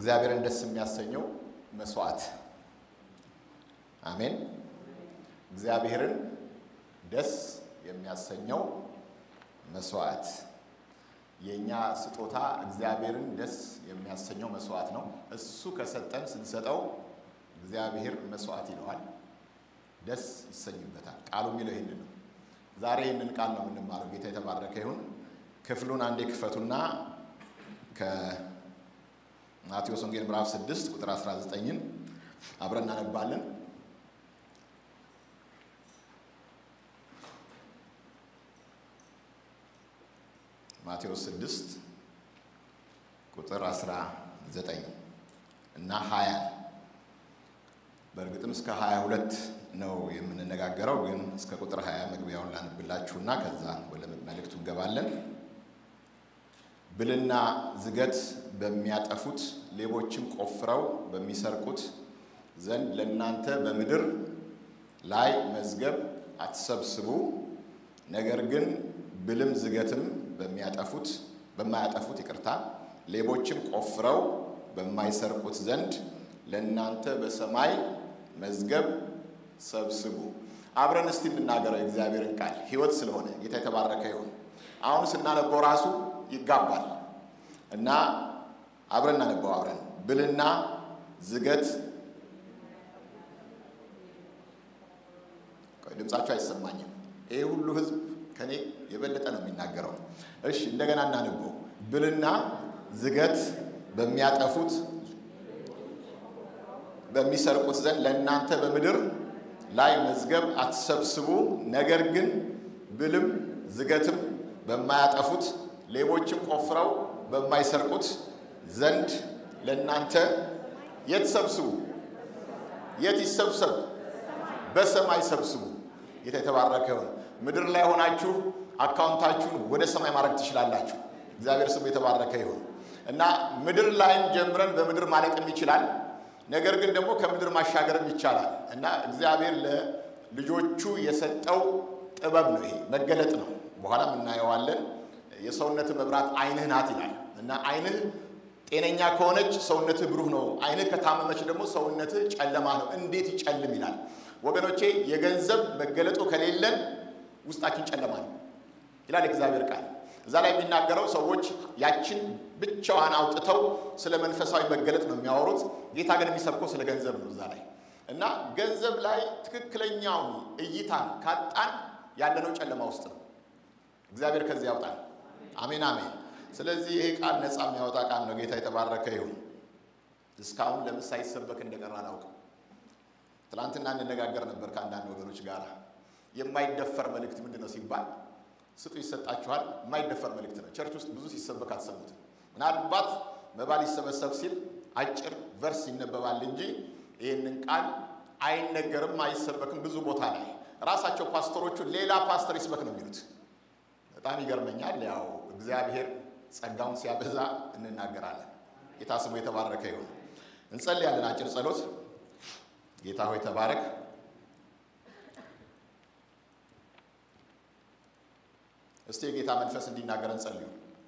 እግዚአብሔርን ደስ የሚያሰኘው መስዋዕት። አሜን። እግዚአብሔርን ደስ የሚያሰኘው መስዋዕት የእኛ ስጦታ እግዚአብሔርን ደስ የሚያሰኘው መስዋዕት ነው። እሱ ከሰጠን ስንሰጠው እግዚአብሔር መስዋዕት ይለዋል፣ ደስ ይሰኝበታል። ቃሉ የሚለው ይህንን ነው። ዛሬ ይህንን ቃል ነው የምንማረው። ጌታ የተባረከ ይሁን። ክፍሉን አንዴ ክፈቱና ከማቴዎስ ወንጌል ምዕራፍ 6 ቁጥር 19ን አብረን እናነባለን። ማቴዎስ 6 ቁጥር 19 እና 20 በእርግጥም እስከ 22 ነው የምንነጋገረው፣ ግን እስከ ቁጥር 20 መግቢያውን ላንብላችሁና ከዛ ወደ መልእክቱ እንገባለን። ብልና ዝገት በሚያጠፉት ሌቦችም ቆፍረው በሚሰርቁት ዘንድ ለእናንተ በምድር ላይ መዝገብ አትሰብስቡ፣ ነገር ግን ብልም ዝገትም በሚያጠፉት በማያጠፉት ይቅርታ ሌቦችም ቆፍረው በማይሰርቁት ዘንድ ለእናንተ በሰማይ መዝገብ ሰብስቡ። አብረን እስቲ እንናገረው የእግዚአብሔርን ቃል ሕይወት ስለሆነ ጌታ የተባረከ ይሁን። አሁን ስናነበው ራሱ ይጋባል እና አብረን እናነበው። አብረን ብልና ዝገት ድምጻቸው አይሰማኝም። ይሄ ሁሉ ህዝብ ከኔ የበለጠ ነው የሚናገረው። እሺ እንደገና እናነበው። ብልና ዝገት በሚያጠፉት በሚሰርቁት ዘንድ ለእናንተ በምድር ላይ መዝገብ አትሰብስቡ፣ ነገር ግን ብልም ዝገትም በማያጠፉት ሌቦችም ቆፍረው በማይሰርቁት ዘንድ ለእናንተ የት ሰብስቡ? የት ይሰብሰብ? በሰማይ ሰብስቡ። ጌታ የተባረከ ይሁን። ምድር ላይ ሆናችሁ አካውንታችሁን ወደ ሰማይ ማድረግ ትችላላችሁ። እግዚአብሔር ስሙ የተባረከ ይሁን እና ምድር ላይም ጀምረን በምድር ማለቅም ይችላል። ነገር ግን ደግሞ ከምድር ማሻገርም ይቻላል እና እግዚአብሔር ለልጆቹ የሰጠው ጥበብ ነው። ይሄ መገለጥ ነው። በኋላም እናየዋለን። የሰውነት መብራት ዓይንህ ናት ይላል እና ዓይንህ ጤነኛ ከሆነች ሰውነትህ ብሩህ ነው። ዓይንህ ከታመመች ደግሞ ሰውነትህ ጨለማ ነው። እንዴት ይጨልም ይላል። ወገኖቼ የገንዘብ መገለጡ ከሌለን ውስጣችን ጨለማ ነው ይላል እግዚአብሔር ቃል። እዛ ላይ የሚናገረው ሰዎች ያችን ብቻዋን አውጥተው ስለ መንፈሳዊ መገለጥ ነው የሚያወሩት። ጌታ ግን የሚሰብከው ስለ ገንዘብ ነው እዛ ላይ እና ገንዘብ ላይ ትክክለኛውን እይታን ካጣን ያለነው ጨለማ ውስጥ ነው። እግዚአብሔር ከዚህ ያውጣል። አሜን አሜን። ስለዚህ ይሄ ቃል ነፃ የሚያወጣ ቃል ነው። ጌታ የተባረከ ይሁን። እስካሁን ለምን ሳይሰበክ እንደቀረ አላውቅም። ትናንትና እንነጋገር ነበር ከአንዳንድ ወገኖች ጋር የማይደፈር መልእክት ምንድን ነው ሲባል ስጡ ይሰጣችኋል። የማይደፈር መልእክት ነው። ቸርች ውስጥ ብዙ ሲሰበክ አትሰሙትም። ምናልባት መባ ሊሰበሰብ ሲል አጭር ቨርስ ይነበባል እንጂ ይህንን ቃል አይነገርም፣ አይሰበክም። ብዙ ቦታ ላይ ራሳቸው ፓስተሮቹ ሌላ ፓስተር ይስበክ ነው የሚሉት። በጣም ይገርመኛል። ያው እግዚአብሔር ጸጋውን ሲያበዛ እንናገራለን። ጌታ ስሙ የተባረከ ይሁን። እንጸልያለን። አጭር ጸሎት። ጌታ ሆይ ተባረክ። እስቲ የጌታ መንፈስ እንዲናገረን ጸልዩ።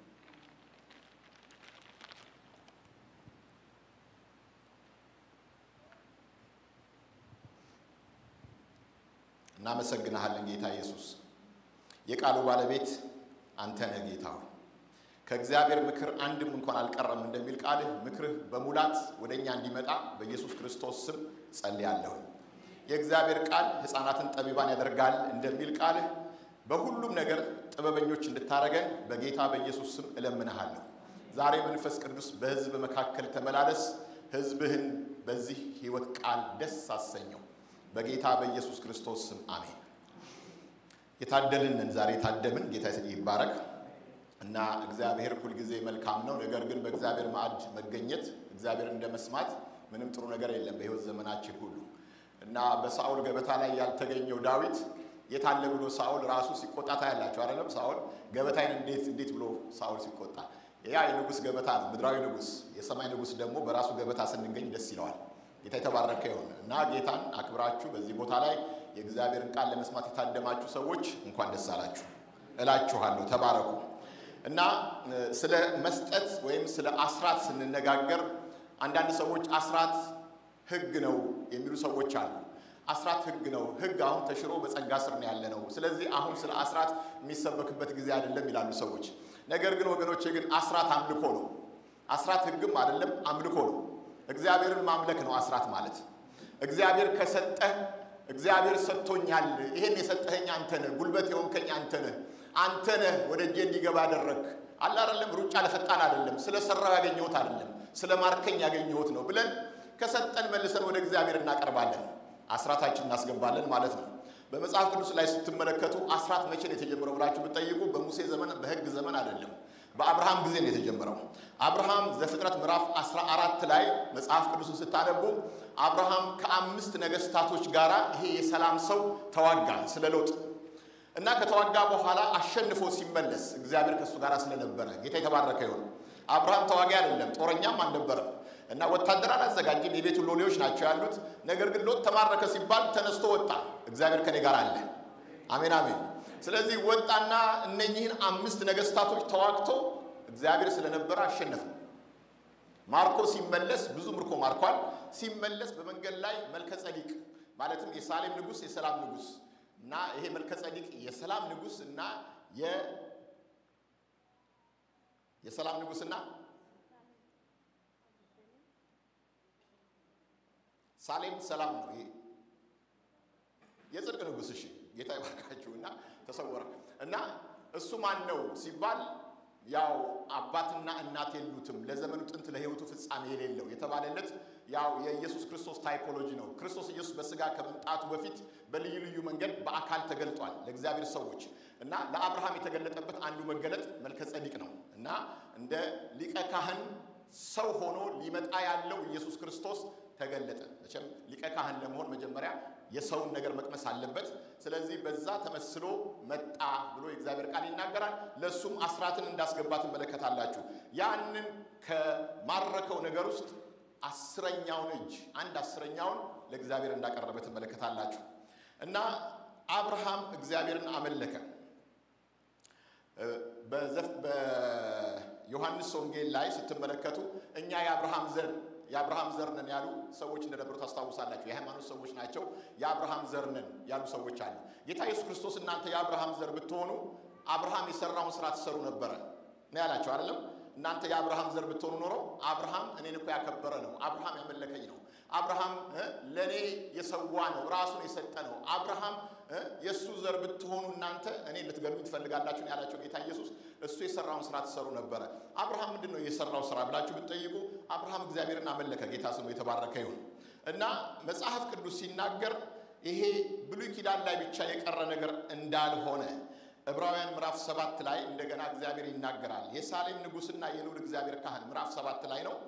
እናመሰግንሃለን ጌታ ኢየሱስ፣ የቃሉ ባለቤት አንተ ነህ ጌታ ሆይ ከእግዚአብሔር ምክር አንድም እንኳን አልቀረም እንደሚል ቃልህ ምክርህ በሙላት ወደ እኛ እንዲመጣ በኢየሱስ ክርስቶስ ስም ጸልያለሁ። የእግዚአብሔር ቃል ሕፃናትን ጠቢባን ያደርጋል እንደሚል ቃልህ በሁሉም ነገር ጥበበኞች እንድታደርገን በጌታ በኢየሱስ ስም እለምንሃለሁ። ዛሬ መንፈስ ቅዱስ በሕዝብ መካከል ተመላለስ። ሕዝብህን በዚህ ሕይወት ቃል ደስ አሰኘው። በጌታ በኢየሱስ ክርስቶስ ስም አሜን። የታደልንን ዛሬ የታደምን ጌታ ይባረክ እና እግዚአብሔር ሁልጊዜ መልካም ነው። ነገር ግን በእግዚአብሔር ማዕድ መገኘት እግዚአብሔር እንደ መስማት ምንም ጥሩ ነገር የለም በሕይወት ዘመናችን ሁሉ እና በሳኦል ገበታ ላይ ያልተገኘው ዳዊት የታለ ብሎ ሳኦል ራሱ ሲቆጣ ታያላችሁ አይደለም? ሳኦል ገበታይን እንዴት እንዴት ብሎ ሳኦል ሲቆጣ፣ ያ የንጉሥ ገበታ ነው፣ ምድራዊ ንጉሥ። የሰማይ ንጉሥ ደግሞ በራሱ ገበታ ስንገኝ ደስ ይለዋል። ጌታ የተባረከ ይሁን እና ጌታን አክብራችሁ በዚህ ቦታ ላይ የእግዚአብሔርን ቃል ለመስማት የታደማችሁ ሰዎች እንኳን ደስ አላችሁ እላችኋለሁ። ተባረኩ። እና ስለ መስጠት ወይም ስለ አስራት ስንነጋገር አንዳንድ ሰዎች አስራት ሕግ ነው የሚሉ ሰዎች አሉ። አስራት ሕግ ነው። ሕግ አሁን ተሽሮ በጸጋ ስር ነው ያለ ነው። ስለዚህ አሁን ስለ አስራት የሚሰበክበት ጊዜ አይደለም ይላሉ ሰዎች። ነገር ግን ወገኖቼ ግን አስራት አምልኮ ነው። አስራት ሕግም አይደለም አምልኮ ነው። እግዚአብሔርን ማምለክ ነው አስራት ማለት። እግዚአብሔር ከሰጠህ እግዚአብሔር ሰጥቶኛል፣ ይሄን የሰጠኸኝ አንተ ነህ፣ ጉልበት የሆንከኝ አንተ ነህ፣ አንተ ነህ ወደ እጄ እንዲገባ አደረግ አለ አይደለም። ሩጫ ለፈጣን አይደለም፣ ስለ ሰራው ያገኘሁት አይደለም፣ ስለ ማርከኝ ያገኘሁት ነው ብለን ከሰጠን መልሰን ወደ እግዚአብሔር እናቀርባለን፣ አስራታችን እናስገባለን ማለት ነው። በመጽሐፍ ቅዱስ ላይ ስትመለከቱ አስራት መቼ ነው የተጀመረው ብላችሁ ብትጠይቁ በሙሴ ዘመን በሕግ ዘመን አይደለም፣ በአብርሃም ጊዜ ነው የተጀመረው። አብርሃም ዘፍጥረት ምዕራፍ 14 ላይ መጽሐፍ ቅዱስን ስታነቡ አብርሃም ከአምስት ነገስታቶች ጋር ይሄ የሰላም ሰው ተዋጋ ስለ ሎጥ እና ከተዋጋ በኋላ አሸንፎ ሲመለስ እግዚአብሔር ከእሱ ጋር ስለነበረ ጌታ የተባረከ ይሁን። አብርሃም ተዋጊ አይደለም፣ ጦረኛም አልነበረም እና ወታደር አላዘጋጅም። የቤቱ ሎሌዎች ናቸው ያሉት። ነገር ግን ሎጥ ተማረከ ሲባል ተነስቶ ወጣ። እግዚአብሔር ከኔ ጋር አለ። አሜን አሜን። ስለዚህ ወጣና እነኚህን አምስት ነገስታቶች ተዋግቶ እግዚአብሔር ስለነበረ አሸነፈ። ማርኮ ሲመለስ ብዙ ምርኮ ማርኳል። ሲመለስ በመንገድ ላይ መልከ ጸዲቅ ማለትም የሳሌም ንጉሥ የሰላም ንጉሥ እና ይሄ መልከ ጸዲቅ የሰላም ንጉሥ እና የሰላም ንጉሥና ሳሌም ሰላም ነው። ይሄ የጽድቅ ንጉሥ እሺ፣ ጌታ ይባርካችሁ። እና ተሰወረ እና እሱ ማን ነው ሲባል ያው አባትና እናት የሉትም ለዘመኑ ጥንት ለሕይወቱ ፍጻሜ የሌለው የተባለለት ያው የኢየሱስ ክርስቶስ ታይፖሎጂ ነው። ክርስቶስ ኢየሱስ በስጋ ከመምጣቱ በፊት በልዩ ልዩ መንገድ በአካል ተገልጧል ለእግዚአብሔር ሰዎች እና ለአብርሃም የተገለጠበት አንዱ መገለጥ መልከ ጸዲቅ ነው እና እንደ ሊቀ ካህን ሰው ሆኖ ሊመጣ ያለው ኢየሱስ ክርስቶስ ተገለጠ። መቼም ሊቀ ካህን ለመሆን መጀመሪያ የሰውን ነገር መቅመስ አለበት። ስለዚህ በዛ ተመስሎ መጣ ብሎ የእግዚአብሔር ቃል ይናገራል። ለእሱም አስራትን እንዳስገባ ትመለከታላችሁ። ያንን ከማረከው ነገር ውስጥ አስረኛውን እጅ አንድ አስረኛውን ለእግዚአብሔር እንዳቀረበ ትመለከታላችሁ። እና አብርሃም እግዚአብሔርን አመለከ። በዮሐንስ ወንጌል ላይ ስትመለከቱ እኛ የአብርሃም ዘር የአብርሃም ዘር ነን ያሉ ሰዎች እንደነበሩ ታስታውሳላችሁ። የሃይማኖት ሰዎች ናቸው። የአብርሃም ዘር ነን ያሉ ሰዎች አሉ። ጌታ ኢየሱስ ክርስቶስ እናንተ የአብርሃም ዘር ብትሆኑ አብርሃም የሰራውን ስራ ትሰሩ ነበረ ነው ያላቸው አይደለም። እናንተ የአብርሃም ዘር ብትሆኑ ኖሮ አብርሃም እኔን እኮ ያከበረ ነው። አብርሃም ያመለከኝ ነው። አብርሃም ለእኔ የሰዋ ነው፣ ራሱን የሰጠ ነው። አብርሃም የእሱ ዘር ብትሆኑ እናንተ እኔ ልትገሉኝ ትፈልጋላችሁ ነው ያላቸው ጌታ ኢየሱስ። እሱ የሰራውን ስራ ትሰሩ ነበረ። አብርሃም ምንድን ነው የሰራው ስራ ብላችሁ ብትጠይቁ አብርሃም እግዚአብሔርን አመለከ። ጌታ ስሙ የተባረከ ይሁን እና መጽሐፍ ቅዱስ ሲናገር ይሄ ብሉይ ኪዳን ላይ ብቻ የቀረ ነገር እንዳልሆነ ዕብራውያን ምዕራፍ ሰባት ላይ እንደገና እግዚአብሔር ይናገራል። የሳሌም ንጉሥና የልዑል እግዚአብሔር ካህን ምዕራፍ ሰባት ላይ ነው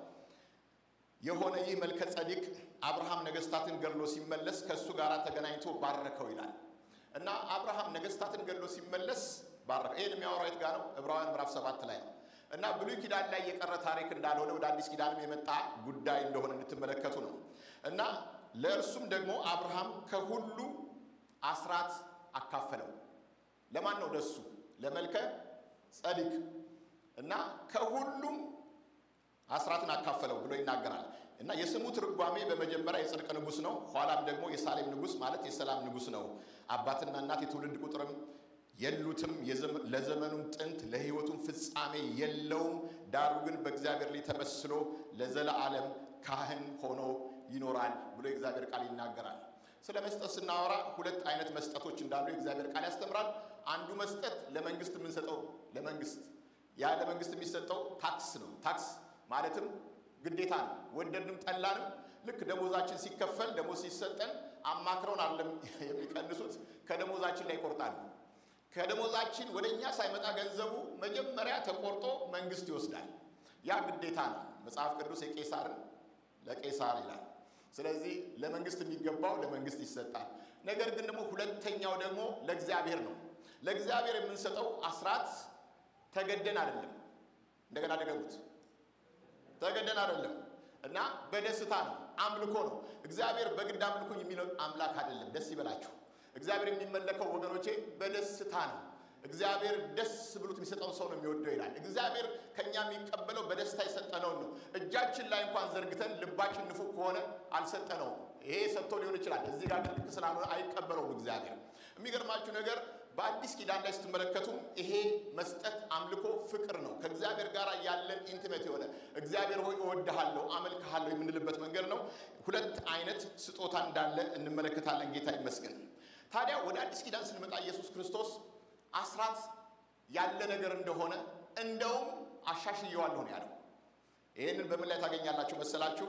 የሆነ ይህ መልከ ጸዲቅ አብርሃም ነገስታትን ገድሎ ሲመለስ ከእሱ ጋር ተገናኝቶ ባረከው ይላል እና አብርሃም ነገስታትን ገድሎ ሲመለስ ባረከው። ይህን የሚያወራው የት ጋር ነው? ዕብራውያን ምዕራፍ ሰባት ላይ ነው እና ብሉይ ኪዳን ላይ የቀረ ታሪክ እንዳልሆነ ወደ አዲስ ኪዳንም የመጣ ጉዳይ እንደሆነ እንድትመለከቱ ነው እና ለእርሱም ደግሞ አብርሃም ከሁሉ አስራት አካፈለው። ለማን ነው? ለሱ ለመልከ ጸዲቅ እና ከሁሉም አስራትን አካፈለው ብሎ ይናገራል እና የስሙ ትርጓሜ በመጀመሪያ የጽድቅ ንጉሥ ነው። ኋላም ደግሞ የሳሌም ንጉሥ ማለት የሰላም ንጉሥ ነው። አባትና እናት የትውልድ ቁጥርም የሉትም፣ ለዘመኑም ጥንት ለሕይወቱም ፍጻሜ የለውም። ዳሩ ግን በእግዚአብሔር ላይ ተመስሎ ለዘለዓለም ካህን ሆኖ ይኖራል ብሎ የእግዚአብሔር ቃል ይናገራል። ስለ መስጠት ስናወራ ሁለት አይነት መስጠቶች እንዳሉ የእግዚአብሔር ቃል ያስተምራል። አንዱ መስጠት ለመንግስት የምንሰጠው ለመንግስት ያ ለመንግስት የሚሰጠው ታክስ ነው። ታክስ ማለትም ግዴታ ነው። ወደድንም ጠላንም ልክ ደሞዛችን ሲከፈል ደሞዝ ሲሰጠን አማክረውን አለም የሚቀንሱት ከደሞዛችን ላይ ይቆርጣሉ። ከደሞዛችን ወደ እኛ ሳይመጣ ገንዘቡ መጀመሪያ ተቆርጦ መንግስት ይወስዳል። ያ ግዴታ ነው። መጽሐፍ ቅዱስ የቄሳርን ለቄሳር ይላል። ስለዚህ ለመንግስት የሚገባው ለመንግስት ይሰጣል። ነገር ግን ደግሞ ሁለተኛው ደግሞ ለእግዚአብሔር ነው። ለእግዚአብሔር የምንሰጠው አስራት ተገደን አይደለም። እንደገና ደገሙት። ተገደን አይደለም እና በደስታ ነው። አምልኮ ነው። እግዚአብሔር በግድ አምልኩኝ የሚለው አምላክ አይደለም። ደስ ይበላችሁ። እግዚአብሔር የሚመለከው ወገኖቼ በደስታ ነው። እግዚአብሔር ደስ ብሎት የሚሰጠውን ሰው ነው የሚወደው ይላል። እግዚአብሔር ከእኛ የሚቀበለው በደስታ የሰጠነውን ነው። እጃችን ላይ እንኳን ዘርግተን ልባችን ንፉግ ከሆነ አልሰጠነውም። ይሄ ሰጥቶ ሊሆን ይችላል። እዚህ ጋር ልክ ስላልሆነ አይቀበለውም እግዚአብሔር። የሚገርማችሁ ነገር በአዲስ ኪዳን ላይ ስትመለከቱ ይሄ መስጠት አምልኮ ፍቅር ነው። ከእግዚአብሔር ጋር ያለን ኢንቲሜት የሆነ እግዚአብሔር ሆይ እወድሃለሁ፣ አመልክሃለሁ የምንልበት መንገድ ነው። ሁለት አይነት ስጦታ እንዳለ እንመለከታለን። ጌታ ይመስገን። ታዲያ ወደ አዲስ ኪዳን ስንመጣ ኢየሱስ ክርስቶስ አስራት ያለ ነገር እንደሆነ እንደውም አሻሽየዋለሁ ነው ያለው። ይህንን በምን ላይ ታገኛላችሁ መሰላችሁ?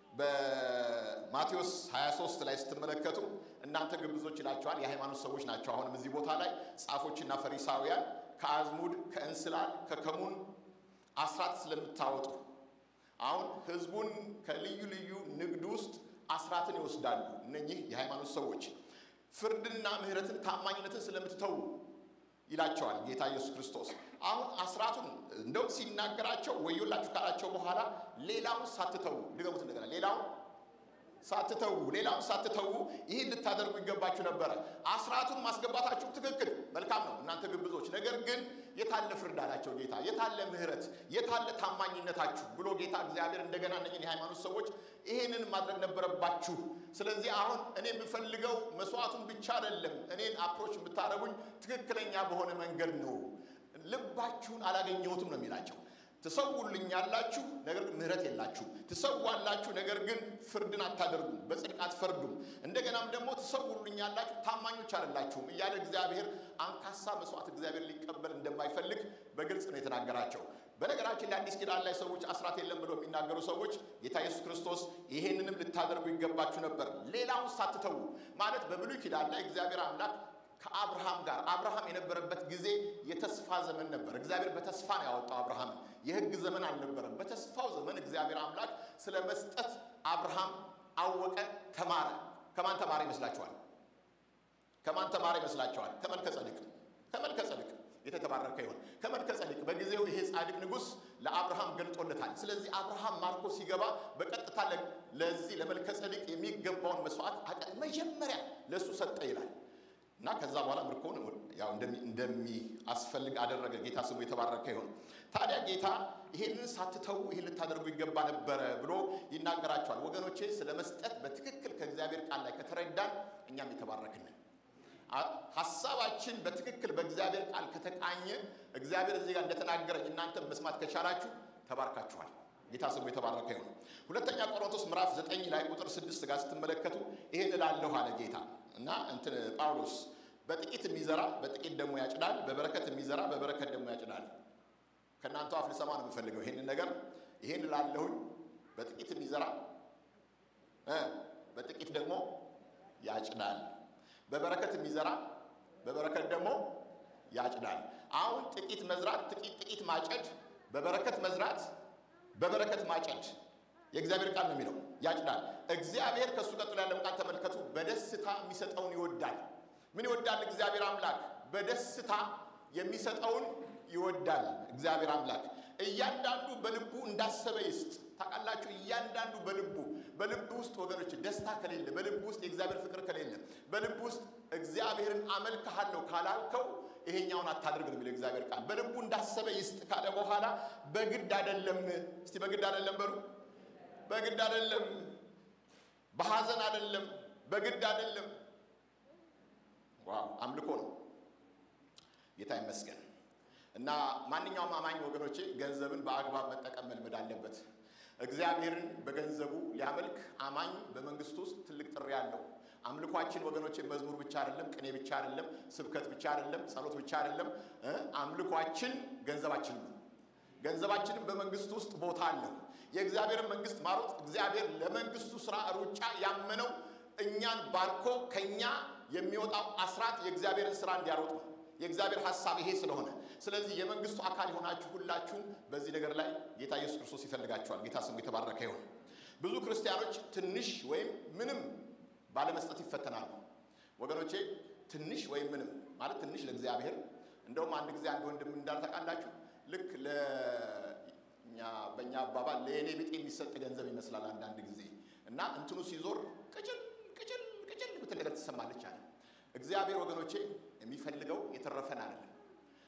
በማቴዎስ 23 ላይ ስትመለከቱ እናንተ ግብዞች ይላቸዋል። የሃይማኖት ሰዎች ናቸው። አሁንም እዚህ ቦታ ላይ ጻፎችና ፈሪሳውያን ከአዝሙድ፣ ከእንስላል፣ ከከሙን አስራት ስለምታወጡ አሁን ህዝቡን ከልዩ ልዩ ንግድ ውስጥ አስራትን ይወስዳሉ። እነኚህ የሃይማኖት ሰዎች ፍርድንና ምሕረትን ታማኝነትን ስለምትተዉ ይላቸዋል ጌታ ኢየሱስ ክርስቶስ። አሁን አስራቱን እንደውም ሲናገራቸው ወዮላችሁ ካላቸው በኋላ ሌላውን ሳትተዉ ድገሙት እንደገና ሌላውን ሳትተዉ ሌላውን ሳትተዉ ይህን ልታደርጉ ይገባችሁ ነበረ። አስራቱን ማስገባታችሁ ትክክል መልካም ነው እናንተ ግብዞች። ነገር ግን የታለ ፍርድ አላቸው ጌታ። የታለ ምሕረት፣ የታለ ታማኝነታችሁ ብሎ ጌታ እግዚአብሔር እንደገና እነኝን የሃይማኖት ሰዎች ይህንን ማድረግ ነበረባችሁ። ስለዚህ አሁን እኔ የምፈልገው መስዋዕቱን ብቻ አይደለም፣ እኔን አፕሮች የምታደርጉኝ ትክክለኛ በሆነ መንገድ ነው። ልባችሁን አላገኘሁትም ነው የሚላቸው ትሰውልኛላችሁ ነገር ግን ምሕረት የላችሁ። ትሰዋላችሁ ነገር ግን ፍርድን አታደርጉም፣ በጽድቅ አትፈርዱም። እንደገናም ደግሞ ትሰውልኛላችሁ ታማኞች አይደላችሁም እያለ እግዚአብሔር አንካሳ መስዋዕት እግዚአብሔር ሊቀበል እንደማይፈልግ በግልጽ ነው የተናገራቸው። በነገራችን ላይ አዲስ ኪዳን ላይ ሰዎች አስራት የለም ብለው የሚናገሩ ሰዎች ጌታ ኢየሱስ ክርስቶስ ይሄንንም ልታደርጉ ይገባችሁ ነበር፣ ሌላውን ሳትተዉ ማለት በብሉይ ኪዳን ላይ እግዚአብሔር አምላክ ከአብርሃም ጋር አብርሃም የነበረበት ጊዜ የተስፋ ዘመን ነበር። እግዚአብሔር በተስፋ ነው ያወጣው አብርሃምን። የሕግ ዘመን አልነበረም። በተስፋው ዘመን እግዚአብሔር አምላክ ስለ መስጠት አብርሃም አወቀ፣ ተማረ። ከማን ተማረ ይመስላችኋል? ከማን ተማረ ይመስላችኋል? ከመልከ ጸድቅ። ከመልከ ጸድቅ የተባረከ ይሆን። ከመልከ ጸድቅ በጊዜው ይሄ ጻድቅ ንጉሥ ለአብርሃም ገልጦለታል። ስለዚህ አብርሃም ማርኮ ሲገባ በቀጥታ ለዚህ ለመልከ ጸድቅ የሚገባውን መስዋዕት መጀመሪያ ለእሱ ሰጠ ይላል እና ከዛ በኋላ ምርኮን ያው እንደሚያስፈልግ አደረገ። ጌታ ስሙ የተባረከ ይሆን። ታዲያ ጌታ ይሄንን ሳትተዉ ይህን ልታደርጉ ይገባ ነበረ ብሎ ይናገራቸዋል። ወገኖቼ ስለ መስጠት በትክክል ከእግዚአብሔር ቃል ላይ ከተረዳን እኛም የተባረክንን ሀሳባችን በትክክል በእግዚአብሔር ቃል ከተቃኘ እግዚአብሔር እዚህ ጋር እንደተናገረኝ እናንተ መስማት ከቻላችሁ ተባርካችኋል። ጌታ ስሙ የተባረከ ይሁን። ሁለተኛ ቆሮንቶስ ምዕራፍ ዘጠኝ ላይ ቁጥር ስድስት ጋር ስትመለከቱ ይሄን እላለሁ አለ ጌታ እና እንትን ጳውሎስ በጥቂት የሚዘራ በጥቂት ደግሞ ያጭዳል፣ በበረከት የሚዘራ በበረከት ደግሞ ያጭዳል። ከእናንተ አፍ ልሰማ ነው የምፈልገው ይሄንን ነገር። ይሄን እላለሁኝ በጥቂት የሚዘራ በጥቂት ደግሞ ያጭዳል፣ በበረከት የሚዘራ በበረከት ደግሞ ያጭዳል። አሁን ጥቂት መዝራት፣ ጥቂት ጥቂት ማጨድ፣ በበረከት መዝራት በበረከት ማጨድ የእግዚአብሔር ቃል ነው የሚለው ያጭዳል። እግዚአብሔር ከእሱ ቀጥሎ ያለውን ቃል ተመልከቱ። በደስታ የሚሰጠውን ይወዳል። ምን ይወዳል እግዚአብሔር አምላክ? በደስታ የሚሰጠውን ይወዳል እግዚአብሔር አምላክ። እያንዳንዱ በልቡ እንዳሰበ ይስጥ። ታውቃላችሁ፣ እያንዳንዱ በልቡ በልቡ ውስጥ ወገኖች ደስታ ከሌለ፣ በልቡ ውስጥ የእግዚአብሔር ፍቅር ከሌለ፣ በልቡ ውስጥ እግዚአብሔርን አመልክሃለሁ ካላልከው ይሄኛውን አታድርግ ነው የሚለው እግዚአብሔር ቃል። በልቡ እንዳሰበ ይስጥ ካለ በኋላ በግድ አይደለም። እስቲ በግድ አይደለም በሉ። በግድ አይደለም፣ በሐዘን አይደለም፣ በግድ አይደለም። ዋው አምልኮ ነው። ጌታ ይመስገን። እና ማንኛውም አማኝ ወገኖቼ ገንዘብን በአግባብ መጠቀም መልመድ አለበት። እግዚአብሔርን በገንዘቡ ሊያመልክ አማኝ በመንግስቱ ውስጥ ትልቅ ጥሪ አለው። አምልኳችን ወገኖቼ መዝሙር ብቻ አይደለም፣ ቅኔ ብቻ አይደለም፣ ስብከት ብቻ አይደለም፣ ጸሎት ብቻ አይደለም። አምልኳችን ገንዘባችን ነው። ገንዘባችንም በመንግስቱ ውስጥ ቦታ አለው። የእግዚአብሔርን መንግስት ማሮጥ እግዚአብሔር ለመንግስቱ ስራ ሩጫ ያመነው እኛን ባርኮ ከኛ የሚወጣው አስራት የእግዚአብሔርን ስራ እንዲያሮጥ ነው። የእግዚአብሔር ሀሳብ ይሄ ስለሆነ ስለዚህ የመንግስቱ አካል የሆናችሁ ሁላችሁም በዚህ ነገር ላይ ጌታ ኢየሱስ ክርስቶስ ይፈልጋችኋል። ጌታ ስሙ የተባረከ ይሁን። ብዙ ክርስቲያኖች ትንሽ ወይም ምንም ባለመስጠት ይፈተናሉ። ወገኖቼ ትንሽ ወይም ምንም ማለት ትንሽ ለእግዚአብሔር እንደውም አንድ ጊዜ አንድ ወንድም እንዳለ ታውቃላችሁ ልክ ለእኛ በእኛ አባባል ለእኔ ብጤ የሚሰጥ ገንዘብ ይመስላል አንዳንድ ጊዜ እና እንትኑ ሲዞር ቅጭል ቅጭል ቅጭል ብትል ነገር ትሰማለች አለ። እግዚአብሔር ወገኖቼ የሚፈልገው የተረፈን አይደለም።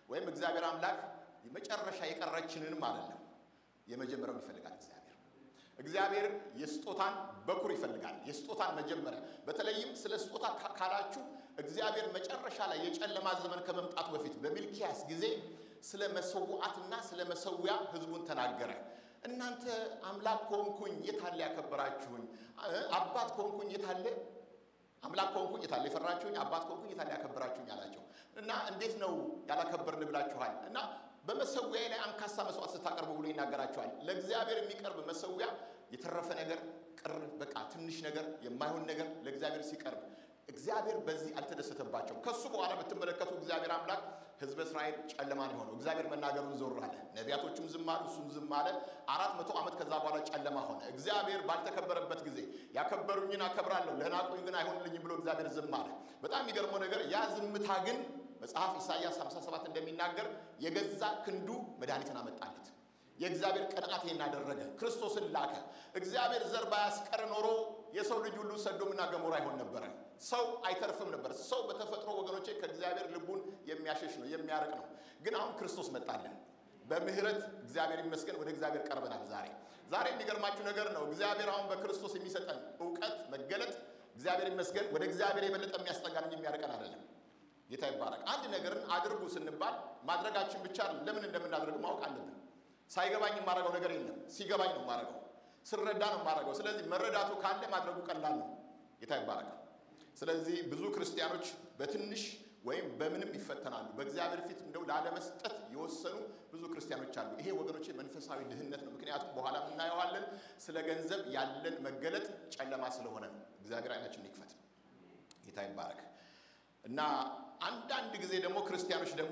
ወይም እግዚአብሔር አምላክ የመጨረሻ የቀረችንንም አይደለም፣ የመጀመሪያውን ይፈልጋል እግዚአብሔር እግዚአብሔር የስጦታን በኩር ይፈልጋል። የስጦታን መጀመሪያ በተለይም ስለ ስጦታ ካላችሁ እግዚአብሔር መጨረሻ ላይ የጨለማ ዘመን ከመምጣቱ በፊት በሚልኪያስ ጊዜ ስለ መሰዋዕትና ስለ መሰዊያ ሕዝቡን ተናገረ። እናንተ አምላክ ከሆንኩኝ የታለ ያከበራችሁኝ? አባት ከሆንኩኝ የታለ አምላክ ከሆንኩኝ የታለ የፈራችሁኝ? አባት ከሆንኩኝ የታለ ያከበራችሁኝ አላቸው። እና እንዴት ነው ያላከበርን ብላችኋል እና በመሰዊያ ላይ አንካሳ መስዋዕት ስታቀርቡ ብሎ ይናገራቸዋል። ለእግዚአብሔር የሚቀርብ መሰዊያ የተረፈ ነገር ቅር በቃ ትንሽ ነገር የማይሆን ነገር ለእግዚአብሔር ሲቀርብ እግዚአብሔር በዚህ አልተደሰተባቸው። ከሱ በኋላ ብትመለከቱ እግዚአብሔር አምላክ ሕዝበ እስራኤል ጨለማን የሆነው እግዚአብሔር መናገሩን ዞር አለ። ነቢያቶቹም ዝም አሉ፣ እሱም ዝም አለ። አራት መቶ ዓመት ከዛ በኋላ ጨለማ ሆነ። እግዚአብሔር ባልተከበረበት ጊዜ ያከበሩኝን አከብራለሁ፣ ለናቁኝ ግን አይሆንልኝም ብሎ እግዚአብሔር ዝም አለ። በጣም የሚገርመው ነገር ያ ዝምታ ግን መጽሐፍ ኢሳይያስ 57 እንደሚናገር የገዛ ክንዱ መድኃኒትን አመጣለት። የእግዚአብሔር ቅንዓት ይህን አደረገ፣ ክርስቶስን ላከ። እግዚአብሔር ዘር ባያስቀር ኖሮ የሰው ልጅ ሁሉ ሰዶምና ገሞራ አይሆን ነበረ። ሰው አይተርፍም ነበር። ሰው በተፈጥሮ ወገኖቼ ከእግዚአብሔር ልቡን የሚያሸሽ ነው፣ የሚያርቅ ነው። ግን አሁን ክርስቶስ መጣልን። በምህረት እግዚአብሔር ይመስገን ወደ እግዚአብሔር ቀርበናል። ዛሬ ዛሬ የሚገርማችሁ ነገር ነው። እግዚአብሔር አሁን በክርስቶስ የሚሰጠን እውቀት መገለጥ እግዚአብሔር ይመስገን ወደ እግዚአብሔር የበለጠ የሚያስጠጋን እንጂ የሚያርቀን አይደለም። ጌታ ይባረክ። አንድ ነገርን አድርጉ ስንባል ማድረጋችን ብቻ ለምን እንደምናደርግ ማወቅ አለብን። ሳይገባኝ የማደርገው ነገር የለም። ሲገባኝ ነው የማደርገው፣ ስረዳ ነው የማደርገው። ስለዚህ መረዳቱ ካለ ማድረጉ ቀላል ነው። ጌታ ይባረክ። ስለዚህ ብዙ ክርስቲያኖች በትንሽ ወይም በምንም ይፈተናሉ። በእግዚአብሔር ፊት እንደው ላለመስጠት የወሰኑ ብዙ ክርስቲያኖች አሉ። ይሄ ወገኖቼ መንፈሳዊ ድህነት ነው። ምክንያቱም በኋላ እናየዋለን። ስለ ገንዘብ ያለን መገለጥ ጨለማ ስለሆነ ነው። እግዚአብሔር አይናችን ይክፈት። ጌታ ይባረክ። እና አንዳንድ ጊዜ ደግሞ ክርስቲያኖች ደግሞ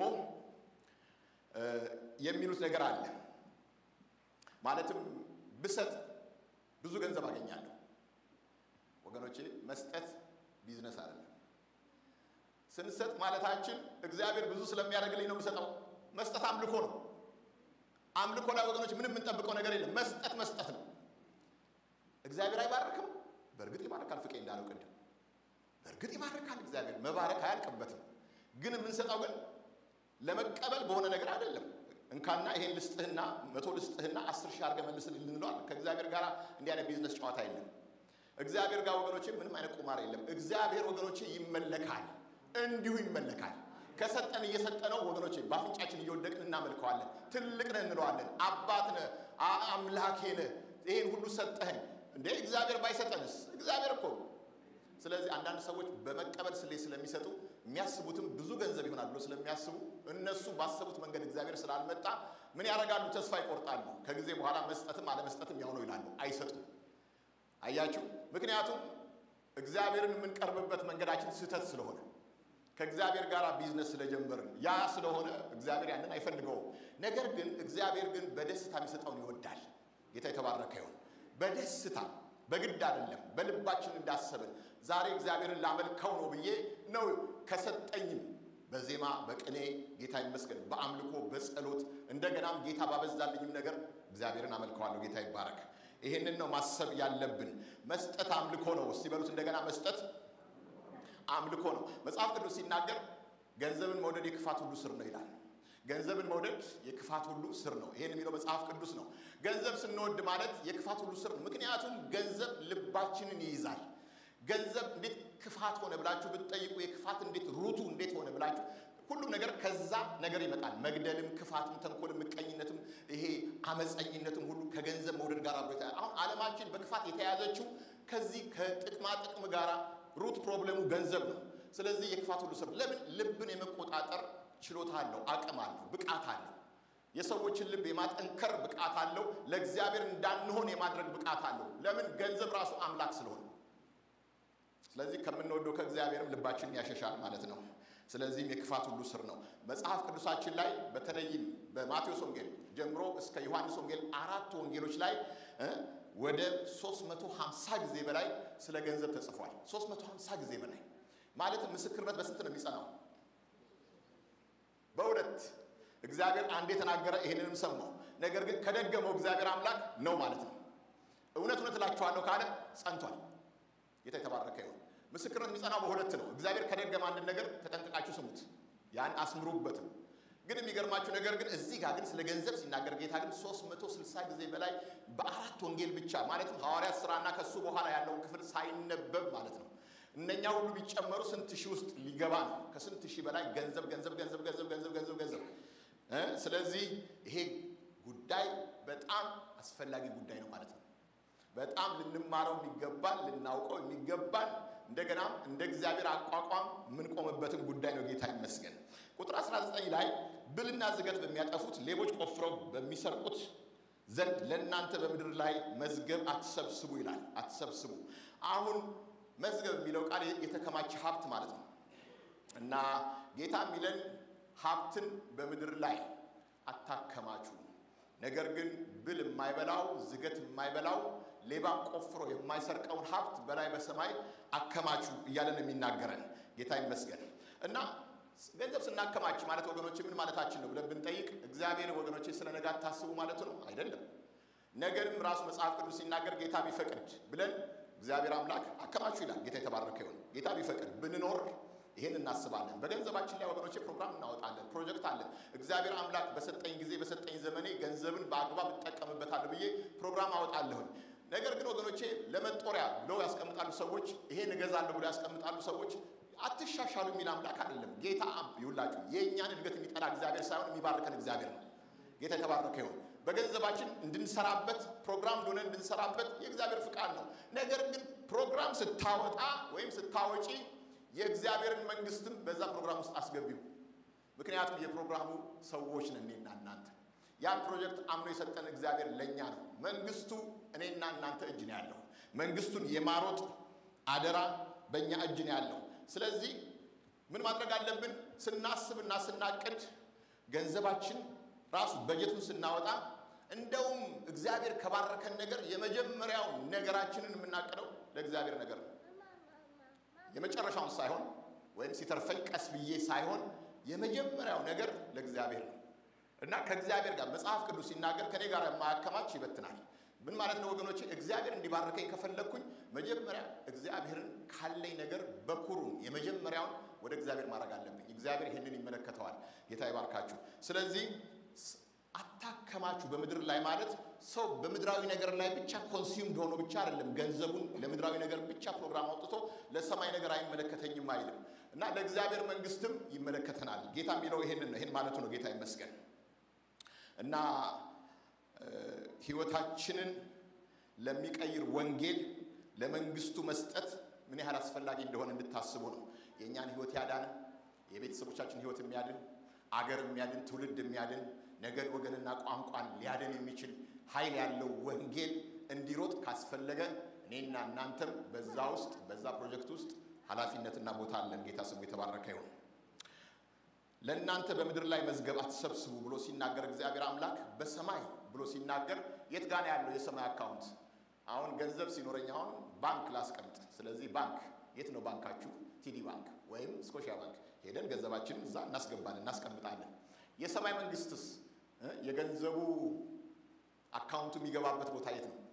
የሚሉት ነገር አለ። ማለትም ብሰጥ ብዙ ገንዘብ አገኛለሁ። ወገኖቼ መስጠት ቢዝነስ አይደለም። ስንሰጥ ማለታችን እግዚአብሔር ብዙ ስለሚያደርግልኝ ነው የምሰጠው። መስጠት አምልኮ ነው። አምልኮ ላይ ወገኖች ምንም የምንጠብቀው ነገር የለም። መስጠት መስጠት ነው። እግዚአብሔር አይባርክም? በእርግጥ ይባርካል። ፍቄ እንዳለው ቅድም በእርግጥ ይባርካል። እግዚአብሔር መባረክ አያልቅበትም። ግን የምንሰጠው ግን ለመቀበል በሆነ ነገር አይደለም። እንካና ይሄን ልስጥህና መቶ ልስጥህና አስር ሺህ አድርገህ መልስልኝ ልንለዋል። ከእግዚአብሔር ጋር እንዲህ አይነት ቢዝነስ ጨዋታ የለም። እግዚአብሔር ጋር ወገኖቼ ምንም አይነት ቁማር የለም። እግዚአብሔር ወገኖቼ ይመለካል፣ እንዲሁ ይመለካል። ከሰጠን እየሰጠነው ወገኖቼ በአፍንጫችን እየወደቅን እናመልከዋለን። ትልቅ ነህ እንለዋለን። አባት ነህ፣ አምላኬ ነህ፣ ይሄን ሁሉ ሰጠኸኝ። እንዴ እግዚአብሔር ባይሰጠንስ? እግዚአብሔር እኮ ስለዚህ አንዳንድ ሰዎች በመቀበል ስሌት ስለሚሰጡ የሚያስቡትም ብዙ ገንዘብ ይሆናል ብሎ ስለሚያስቡ እነሱ ባሰቡት መንገድ እግዚአብሔር ስላልመጣ ምን ያደርጋሉ? ተስፋ ይቆርጣሉ። ከጊዜ በኋላ መስጠትም አለመስጠትም ያው ነው ይላሉ። አይሰጡም። አያችሁ፣ ምክንያቱም እግዚአብሔርን የምንቀርብበት መንገዳችን ስህተት ስለሆነ ከእግዚአብሔር ጋር ቢዝነስ ስለጀመርን ያ ስለሆነ እግዚአብሔር ያንን አይፈልገውም። ነገር ግን እግዚአብሔር ግን በደስታ የሚሰጠውን ይወዳል። ጌታ የተባረከ ይሁን። በደስታ በግድ አይደለም፣ በልባችን እንዳሰብን ዛሬ እግዚአብሔርን ላመልከው ነው ብዬ ነው ከሰጠኝም በዜማ በቅኔ ጌታ ይመስገን፣ በአምልኮ በጸሎት እንደገናም ጌታ ባበዛልኝም ነገር እግዚአብሔርን አመልከዋለሁ። ጌታ ይባረክ። ይሄንን ነው ማሰብ ያለብን። መስጠት አምልኮ ነው። እስቲ በሉት እንደገና መስጠት አምልኮ ነው። መጽሐፍ ቅዱስ ሲናገር ገንዘብን መውደድ የክፋት ሁሉ ስር ነው ይላል። ገንዘብን መውደድ የክፋት ሁሉ ስር ነው። ይሄን የሚለው መጽሐፍ ቅዱስ ነው። ገንዘብ ስንወድ ማለት የክፋት ሁሉ ስር ነው። ምክንያቱም ገንዘብ ልባችንን ይይዛል። ገንዘብ እንዴት ክፋት ሆነ ብላችሁ ብትጠይቁ የክፋት እንዴት ሩቱ እንዴት ሆነ ብላችሁ ሁሉም ነገር ከዛ ነገር ይመጣል። መግደልም፣ ክፋትም፣ ተንኮልም፣ ምቀኝነትም፣ ይሄ አመፀኝነትም ሁሉ ከገንዘብ መውደድ ጋር አብሮ አሁን ዓለማችን በክፋት የተያዘችው ከዚህ ከጥቅማ ጥቅም ጋር ሩት ፕሮብለሙ ገንዘብ ነው። ስለዚህ የክፋት ሁሉ ስር ለምን ልብን የመቆጣጠር ችሎታ አለው፣ አቅም አለው፣ ብቃት አለው። የሰዎችን ልብ የማጠንከር ብቃት አለው። ለእግዚአብሔር እንዳንሆን የማድረግ ብቃት አለው። ለምን ገንዘብ ራሱ አምላክ ስለሆነ። ስለዚህ ከምንወደው ከእግዚአብሔርም ልባችንን ያሸሻል ማለት ነው። ስለዚህም የክፋት ሁሉ ስር ነው። መጽሐፍ ቅዱሳችን ላይ በተለይም በማቴዎስ ወንጌል ጀምሮ እስከ ዮሐንስ ወንጌል አራት ወንጌሎች ላይ ወደ 350 ጊዜ በላይ ስለ ገንዘብ ተጽፏል። 350 ጊዜ በላይ ማለትም ምስክርነት በስንት ነው የሚጸናው? በሁለት እግዚአብሔር አንድ የተናገረ ይሄንንም ሰማው። ነገር ግን ከደገመው እግዚአብሔር አምላክ ነው ማለት ነው። እውነት እውነት እላችኋለሁ ካለ ጸንቷል። ጌታ የተባረከ ይሁን። ምስክርነት የሚጸናው በሁለት ነው። እግዚአብሔር ከደገመ አንድን ነገር ተጠንቅቃችሁ ስሙት፣ ያን አስምሩበትም። ግን የሚገርማችሁ ነገር ግን እዚህ ጋር ግን ስለ ገንዘብ ሲናገር ጌታ ግን 360 ጊዜ በላይ በአራት ወንጌል ብቻ ማለትም ሐዋርያት ሥራና ከሱ በኋላ ያለውን ክፍል ሳይነበብ ማለት ነው እነኛ ሁሉ ቢጨመሩ ስንት ሺህ ውስጥ ሊገባ ነው። ከስንት ሺህ በላይ ገንዘብ ገንዘብ ገንዘብ ገንዘብ ገንዘብ ገንዘብ ገንዘብ እ ስለዚህ ይሄ ጉዳይ በጣም አስፈላጊ ጉዳይ ነው ማለት ነው። በጣም ልንማረው የሚገባን ልናውቀው የሚገባን እንደገናም እንደ እግዚአብሔር አቋቋም የምንቆምበትን ጉዳይ ነው። ጌታ ይመስገን። ቁጥር 19 ላይ ብልና ዝገት በሚያጠፉት ሌቦች ቆፍረው በሚሰርቁት ዘንድ ለእናንተ በምድር ላይ መዝገብ አትሰብስቡ ይላል። አትሰብስቡ አሁን መዝገብ የሚለው ቃል የተከማቸ ሀብት ማለት ነው እና ጌታ የሚለን ሀብትን በምድር ላይ አታከማቹ፣ ነገር ግን ብል የማይበላው ዝገት የማይበላው ሌባም ቆፍሮ የማይሰርቀውን ሀብት በላይ በሰማይ አከማቹ እያለ ነው የሚናገረን። ጌታ ይመስገን እና ገንዘብ ስናከማች ማለት ወገኖች ምን ማለታችን ነው ብለን ብንጠይቅ እግዚአብሔር ወገኖች ስለ ነገ አታስቡ ማለቱ ነው አይደለም። ነገርም ራሱ መጽሐፍ ቅዱስ ሲናገር ጌታ ቢፈቅድ ብለን እግዚአብሔር አምላክ አከማቹ ይላል። ጌታ የተባረከ ይሁን። ጌታ ቢፈቅድ ብንኖር ይህን እናስባለን። በገንዘባችን ላይ ወገኖቼ ፕሮግራም እናወጣለን፣ ፕሮጀክት አለን። እግዚአብሔር አምላክ በሰጠኝ ጊዜ በሰጠኝ ዘመኔ ገንዘብን በአግባብ እጠቀምበታለሁ ብዬ ፕሮግራም አወጣለሁኝ። ነገር ግን ወገኖቼ ለመጦሪያ ብለው ያስቀምጣሉ ሰዎች፣ ይሄን እገዛለሁ ብለው ያስቀምጣሉ ሰዎች። አትሻሻሉ የሚል አምላክ አይደለም። ጌታ ይውላችሁ የእኛን እድገት የሚጠላ እግዚአብሔር ሳይሆን የሚባርከን እግዚአብሔር ነው። ጌታ የተባረከ ይሁን። በገንዘባችን እንድንሰራበት ፕሮግራም እንደሆነ እንድንሰራበት የእግዚአብሔር ፍቃድ ነው። ነገር ግን ፕሮግራም ስታወጣ ወይም ስታወጪ የእግዚአብሔርን መንግስትም በዛ ፕሮግራም ውስጥ አስገቢው። ምክንያቱም የፕሮግራሙ ሰዎች ነን እኔና እናንተ። ያን ፕሮጀክት አምኖ የሰጠን እግዚአብሔር ለእኛ ነው። መንግስቱ እኔና እናንተ እጅ ነው ያለው። መንግስቱን የማሮጥ አደራ በእኛ እጅ ነው ያለው። ስለዚህ ምን ማድረግ አለብን? ስናስብና ስናቅድ ገንዘባችን ራሱ በጀቱን ስናወጣ እንደውም እግዚአብሔር ከባረከን ነገር የመጀመሪያው ነገራችንን የምናቅደው ለእግዚአብሔር ነገር ነው። የመጨረሻውን ሳይሆን ወይም ሲተርፈኝ ቀስ ብዬ ሳይሆን የመጀመሪያው ነገር ለእግዚአብሔር ነው እና ከእግዚአብሔር ጋር መጽሐፍ ቅዱስ ሲናገር ከኔ ጋር የማያከማች ይበትናል። ምን ማለት ነው ወገኖቼ? እግዚአብሔር እንዲባርከኝ ከፈለግኩኝ መጀመሪያ እግዚአብሔርን ካለኝ ነገር በኩሩን የመጀመሪያውን ወደ እግዚአብሔር ማድረግ አለብኝ። እግዚአብሔር ይህንን ይመለከተዋል። ጌታ ይባርካችሁ። ስለዚህ አታከማችሁ በምድር ላይ ማለት ሰው በምድራዊ ነገር ላይ ብቻ ኮንሱምድ ሆኖ ብቻ አይደለም። ገንዘቡን ለምድራዊ ነገር ብቻ ፕሮግራም አውጥቶ ለሰማይ ነገር አይመለከተኝም አይልም እና ለእግዚአብሔር መንግስትም ይመለከተናል። ጌታ የሚለው ይሄንን ነው። ይሄን ማለቱ ነው። ጌታ ይመስገን እና ህይወታችንን ለሚቀይር ወንጌል ለመንግስቱ መስጠት ምን ያህል አስፈላጊ እንደሆነ እንድታስቡ ነው። የእኛን ህይወት ያዳን የቤተሰቦቻችን ህይወት የሚያድን አገር የሚያድን ትውልድ የሚያድን ነገድ ወገንና ቋንቋን ሊያድን የሚችል ኃይል ያለው ወንጌል እንዲሮጥ ካስፈለገ እኔና እናንተም በዛ ውስጥ በዛ ፕሮጀክት ውስጥ ኃላፊነትና ቦታ አለን። ጌታ ስሙ የተባረከ ይሁን። ለእናንተ በምድር ላይ መዝገብ አትሰብስቡ ብሎ ሲናገር እግዚአብሔር አምላክ በሰማይ ብሎ ሲናገር የት ጋር ነው ያለው የሰማይ አካውንት? አሁን ገንዘብ ሲኖረኝ አሁን ባንክ ላስቀምጥ። ስለዚህ ባንክ የት ነው ባንካችሁ? ቲዲ ባንክ ወይም ስኮሻ ባንክ ሄደን ገንዘባችንን እዛ እናስገባለን፣ እናስቀምጣለን። የሰማይ መንግስትስ የገንዘቡ አካውንቱ የሚገባበት ቦታ የት ነው?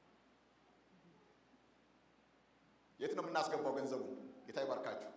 የት ነው የምናስገባው ገንዘቡን? ጌታ ይባርካችሁ።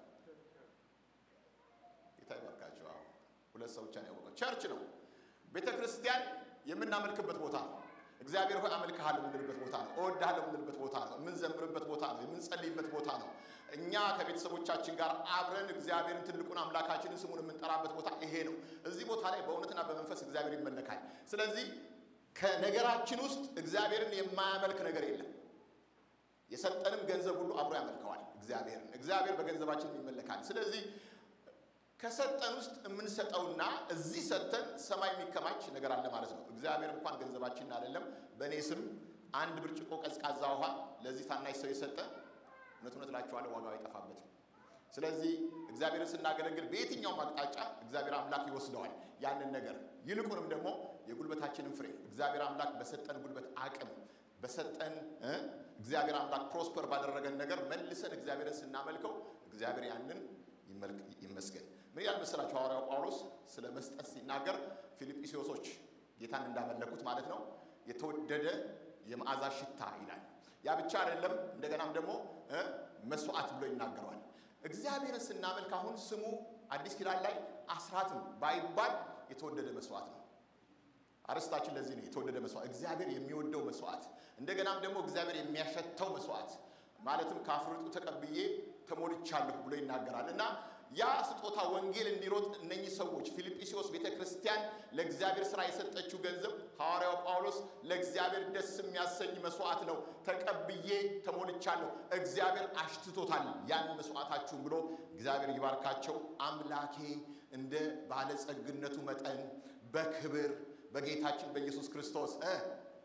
ጌታ ይባርካችሁ። አዎ ሁለት ሰው ብቻ ነው ያወቀው። ቸርች ነው፣ ቤተ ክርስቲያን የምናመልክበት ቦታ ነው። እግዚአብሔር ሆይ አመልክሃለሁ የምንልበት ቦታ ነው። እወድሃለሁ የምንልበት ቦታ ነው። የምንዘምርበት ቦታ ነው። የምንጸልይበት ቦታ ነው። እኛ ከቤተሰቦቻችን ጋር አብረን እግዚአብሔርን ትልቁን አምላካችንን ስሙን የምንጠራበት ቦታ ይሄ ነው። እዚህ ቦታ ላይ በእውነትና በመንፈስ እግዚአብሔር ይመለካል። ስለዚህ ከነገራችን ውስጥ እግዚአብሔርን የማያመልክ ነገር የለም። የሰጠንም ገንዘብ ሁሉ አብሮ ያመልከዋል እግዚአብሔርን። እግዚአብሔር በገንዘባችን ይመለካል። ስለዚህ ከሰጠን ውስጥ የምንሰጠውና እዚህ ሰጠን ሰማይ የሚከማች ነገር አለ ማለት ነው። እግዚአብሔር እንኳን ገንዘባችንን አይደለም በእኔ ስም አንድ ብርጭቆ ቀዝቃዛ ውሃ ለዚህ ታናሽ ሰው የሰጠ እውነት እውነት እላችኋለሁ ዋጋው አይጠፋበትም። ስለዚህ እግዚአብሔርን ስናገለግል በየትኛውም አቅጣጫ እግዚአብሔር አምላክ ይወስደዋል ያንን ነገር። ይልቁንም ደግሞ የጉልበታችንን ፍሬ እግዚአብሔር አምላክ በሰጠን ጉልበት አቅም በሰጠን እግዚአብሔር አምላክ ፕሮስፐር ባደረገን ነገር መልሰን እግዚአብሔርን ስናመልከው እግዚአብሔር ያንን ይመስገን። ምን ያህል መሰላችሁ? ሐዋርያው ጳውሎስ ስለ መስጠት ሲናገር ፊልጵስዩሶች ጌታን እንዳመለኩት ማለት ነው የተወደደ የመዓዛ ሽታ ይላል። ያ ብቻ አይደለም፣ እንደገናም ደግሞ መስዋዕት ብሎ ይናገረዋል። እግዚአብሔርን ስናመልክ አሁን ስሙ አዲስ ኪዳን ላይ አስራትም ባይባል የተወደደ መስዋዕት ነው። አርስታችን ለዚህ ነው የተወደደ መስዋዕት፣ እግዚአብሔር የሚወደው መስዋዕት፣ እንደገናም ደግሞ እግዚአብሔር የሚያሸተው መስዋዕት ማለትም ከአፍርጡ ተቀብዬ ተሞልቻለሁ ብሎ ይናገራል እና ያ ስጦታ ወንጌል እንዲሮጥ እነኚህ ሰዎች ፊልጵስዩስ ቤተ ክርስቲያን ለእግዚአብሔር ስራ የሰጠችው ገንዘብ ሐዋርያው ጳውሎስ ለእግዚአብሔር ደስ የሚያሰኝ መስዋዕት ነው፣ ተቀብዬ ተሞልቻለሁ፣ እግዚአብሔር አሽትቶታል ያን መስዋዕታችሁን ብሎ እግዚአብሔር ይባርካቸው። አምላኬ እንደ ባለጸግነቱ መጠን በክብር በጌታችን በኢየሱስ ክርስቶስ እ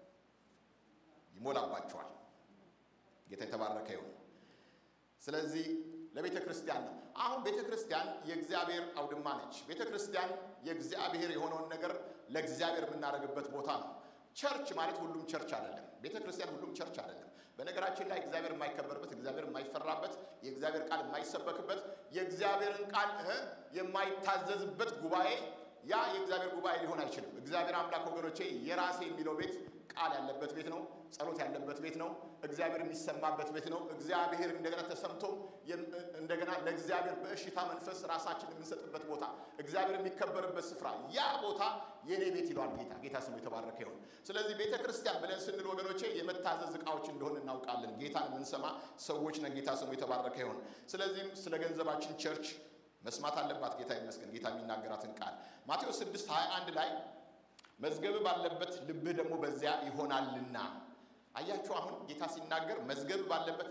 ይሞላባቸዋል። ጌታ የተባረከ ይሁን። ስለዚህ ለቤተ ክርስቲያን ነው። አሁን ቤተ ክርስቲያን የእግዚአብሔር አውድማ ነች። ቤተ ክርስቲያን የእግዚአብሔር የሆነውን ነገር ለእግዚአብሔር የምናደርግበት ቦታ ነው። ቸርች ማለት ሁሉም ቸርች አይደለም። ቤተ ክርስቲያን ሁሉም ቸርች አይደለም። በነገራችን ላይ እግዚአብሔር የማይከበርበት፣ እግዚአብሔር የማይፈራበት፣ የእግዚአብሔር ቃል የማይሰበክበት፣ የእግዚአብሔርን ቃል የማይታዘዝበት ጉባኤ ያ የእግዚአብሔር ጉባኤ ሊሆን አይችልም። እግዚአብሔር አምላክ ወገኖቼ የራሴ የሚለው ቤት ቃል ያለበት ቤት ነው። ጸሎት ያለበት ቤት ነው። እግዚአብሔር የሚሰማበት ቤት ነው። እግዚአብሔር እንደገና ተሰምቶም እንደገና ለእግዚአብሔር በእሽታ መንፈስ ራሳችን የምንሰጥበት ቦታ፣ እግዚአብሔር የሚከበርበት ስፍራ፣ ያ ቦታ የኔ ቤት ይለዋል ጌታ። ጌታ ስሙ የተባረከ ይሁን። ስለዚህ ቤተ ክርስቲያን ብለን ስንል ወገኖቼ የመታዘዝ ዕቃዎች እንደሆን እናውቃለን። ጌታን የምንሰማ ሰዎች ነን። ጌታ ስሙ የተባረከ ይሁን። ስለዚህም ስለ ገንዘባችን ቸርች መስማት አለባት። ጌታ ይመስገን። ጌታ የሚናገራትን ቃል ማቴዎስ 6 21 ላይ መዝገብ ባለበት ልብህ ደግሞ በዚያ ይሆናልና። አያችሁ፣ አሁን ጌታ ሲናገር መዝገብ ባለበት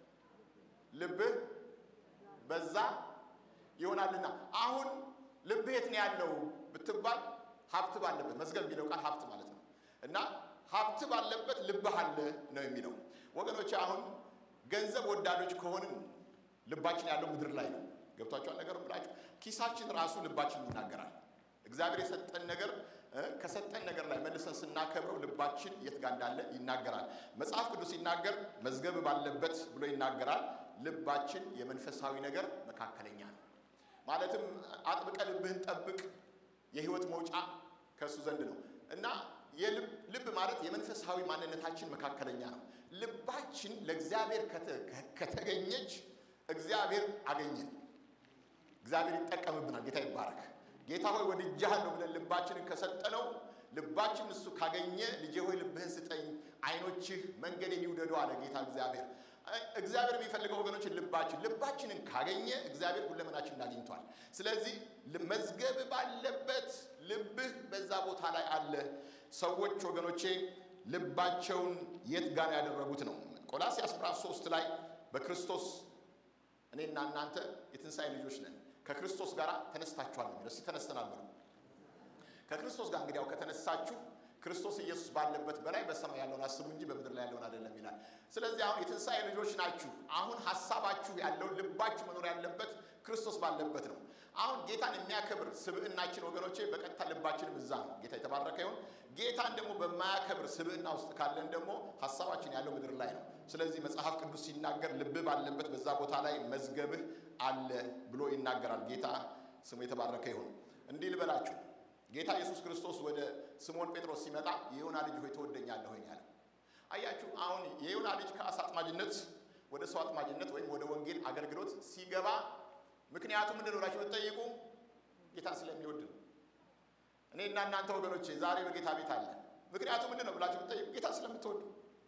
ልብህ በዛ ይሆናልና። አሁን ልብህ የት ነው ያለው ብትባል ሀብት ባለበት መዝገብ የሚለው ቃል ሀብት ማለት ነው እና ሀብት ባለበት ልብህ አለ ነው የሚለው ወገኖች። አሁን ገንዘብ ወዳዶች ከሆንን ልባችን ያለው ምድር ላይ ነው። ገብቷቸዋል ነገሩ ብላችሁ ኪሳችን ራሱ ልባችን ይናገራል። እግዚአብሔር የሰጠን ነገር ከሰጠን ነገር ላይ መልሰን ስናከብረው ልባችን የት ጋር እንዳለ ይናገራል። መጽሐፍ ቅዱስ ሲናገር መዝገብ ባለበት ብሎ ይናገራል። ልባችን የመንፈሳዊ ነገር መካከለኛ ነው። ማለትም አጥብቀ ልብህን ጠብቅ፣ የህይወት መውጫ ከእሱ ዘንድ ነው እና ልብ ማለት የመንፈሳዊ ማንነታችን መካከለኛ ነው። ልባችን ለእግዚአብሔር ከተገኘች እግዚአብሔር አገኘን። እግዚአብሔር ይጠቀምብናል። ጌታ ይባረክ። ጌታ ሆይ ወድጄሃለሁ ብለን ልባችንን ከሰጠነው ልባችን እሱ ካገኘ ልጄ ሆይ ልብህን ስጠኝ፣ አይኖችህ መንገዴን ይውደዱ አለ ጌታ እግዚአብሔር። እግዚአብሔር የሚፈልገው ወገኖችን ልባችን ልባችንን ካገኘ እግዚአብሔር ሁለመናችንን አግኝቷል። ስለዚህ መዝገብ ባለበት ልብህ በዛ ቦታ ላይ አለ። ሰዎች ወገኖቼ ልባቸውን የት ጋር ያደረጉት ነው? ቆላስይስ ምዕራፍ ሶስት ላይ በክርስቶስ እኔና እናንተ የትንሣኤ ልጆች ነን ከክርስቶስ ጋር ተነስታችኋል ነው የሚለው። እስኪ ተነስተናል በሉ። ከክርስቶስ ጋር እንግዲያው ከተነሳችሁ ክርስቶስ ኢየሱስ ባለበት በላይ በሰማይ ያለውን አስቡ እንጂ በምድር ላይ ያለውን አይደለም ይላል። ስለዚህ አሁን የትንሣኤ ልጆች ናችሁ። አሁን ሀሳባችሁ ያለው ልባችሁ መኖር ያለበት ክርስቶስ ባለበት ነው። አሁን ጌታን የሚያከብር ስብዕናችን ወገኖቼ በቀጥታ ልባችንም እዛ ነው። ጌታ የተባረከ ይሁን። ጌታን ደግሞ በማያከብር ስብዕና ውስጥ ካለን ደግሞ ሀሳባችን ያለው ምድር ላይ ነው። ስለዚህ መጽሐፍ ቅዱስ ሲናገር ልብህ ባለበት በዛ ቦታ ላይ መዝገብህ አለ ብሎ ይናገራል። ጌታ ስሙ የተባረከ ይሁን። እንዲህ ልበላችሁ ጌታ ኢየሱስ ክርስቶስ ወደ ስምዖን ጴጥሮስ ሲመጣ የዮና ልጅ ሆይ ትወደኛለህ ሆይ ያለ። አያችሁ አሁን የዮና ልጅ ከአሳ አጥማጅነት ወደ ሰው አጥማጅነት ወይም ወደ ወንጌል አገልግሎት ሲገባ ምክንያቱ ምንድን ነው ብላችሁ ብትጠይቁ ጌታን ስለሚወድ ነው። እኔና እናንተ ወገኖቼ ዛሬ በጌታ ቤት አለ። ምክንያቱ ምንድን ነው ብላችሁ ብትጠይቁ ጌታን ስለምትወዱ፣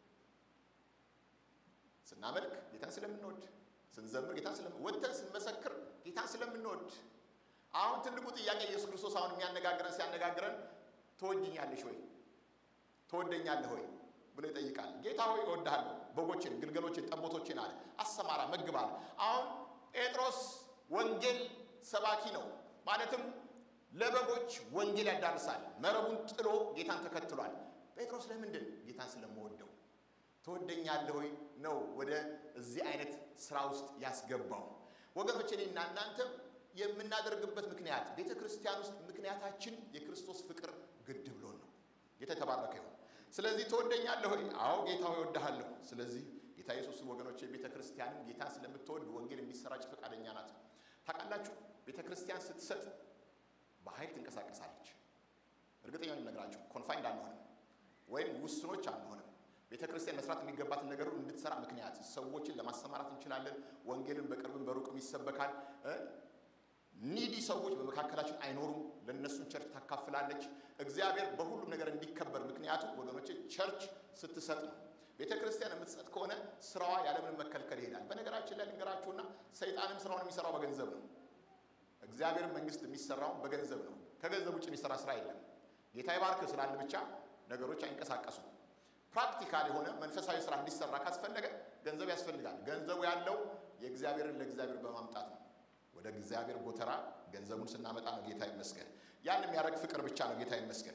ስናመልክ ጌታን ስለምንወድ፣ ስንዘምር ጌታን ስለምን ወጥተን ስንመሰክር ጌታን ስለምንወድ አሁን ትልቁ ጥያቄ ኢየሱስ ክርስቶስ አሁን የሚያነጋግረን ሲያነጋግረን ትወጅኛለሽ ወይ ትወደኛለህ ወይ ብሎ ይጠይቃል። ጌታ ሆይ እወድሃለሁ፣ በጎችን፣ ግልገሎችን፣ ጠቦቶችን አለ አሰማራ፣ መግብ አለ። አሁን ጴጥሮስ ወንጌል ሰባኪ ነው። ማለትም ለበጎች ወንጌል ያዳርሳል። መረቡን ጥሎ ጌታን ተከትሏል። ጴጥሮስ ለምንድን ጌታን ስለምወደው ትወደኛለህ ወይ ነው ወደ እዚህ አይነት ስራ ውስጥ ያስገባው። ወገኖች እኔና እናንተ የምናደርግበት ምክንያት ቤተ ክርስቲያን ውስጥ ምክንያታችን የክርስቶስ ፍቅር ግድ ብሎን ነው። ጌታ የተባረከ ይሁን። ስለዚህ ትወደኛለህ ሆይ? አዎ ጌታ ሆይ እወድሃለሁ። ስለዚህ ጌታ ኢየሱስ ወገኖች የቤተ ክርስቲያንም ጌታን ስለምትወድ ወንጌል እንዲሰራጭ ፈቃደኛ ናት። ታውቃላችሁ፣ ቤተ ክርስቲያን ስትሰጥ በኃይል ትንቀሳቀሳለች። እርግጠኛ ነግራችሁ ኮንፋይንድ አንሆንም ወይም ውስኖች አንሆንም። ቤተ ክርስቲያን መስራት የሚገባትን ነገር እንድትሰራ ምክንያት ሰዎችን ለማሰማራት እንችላለን። ወንጌልን በቅርብም በሩቅም ይሰበካል። ኒዲ ሰዎች በመካከላችን አይኖሩም። ለእነሱን ቸርች ታካፍላለች። እግዚአብሔር በሁሉም ነገር እንዲከበር ምክንያቱ ወገኖቼ ቸርች ስትሰጥ ነው። ቤተ ክርስቲያን የምትሰጥ ከሆነ ስራዋ ያለምንም መከልከል ይሄዳል። በነገራችን ላይ ልንገራችሁና ሰይጣንም ስራውን የሚሰራው በገንዘብ ነው። እግዚአብሔር መንግስት የሚሰራው በገንዘብ ነው። ከገንዘብ ውጭ የሚሰራ ስራ የለም። ጌታ ይባርክ ስላለ ብቻ ነገሮች አይንቀሳቀሱም። ፕራክቲካል የሆነ መንፈሳዊ ስራ እንዲሰራ ካስፈለገ ገንዘብ ያስፈልጋል። ገንዘቡ ያለው የእግዚአብሔርን ለእግዚአብሔር በማምጣት ነው። ወደ እግዚአብሔር ጎተራ ገንዘቡን ስናመጣ ነው። ጌታ ይመስገን። ያን የሚያደርግ ፍቅር ብቻ ነው። ጌታ ይመስገን።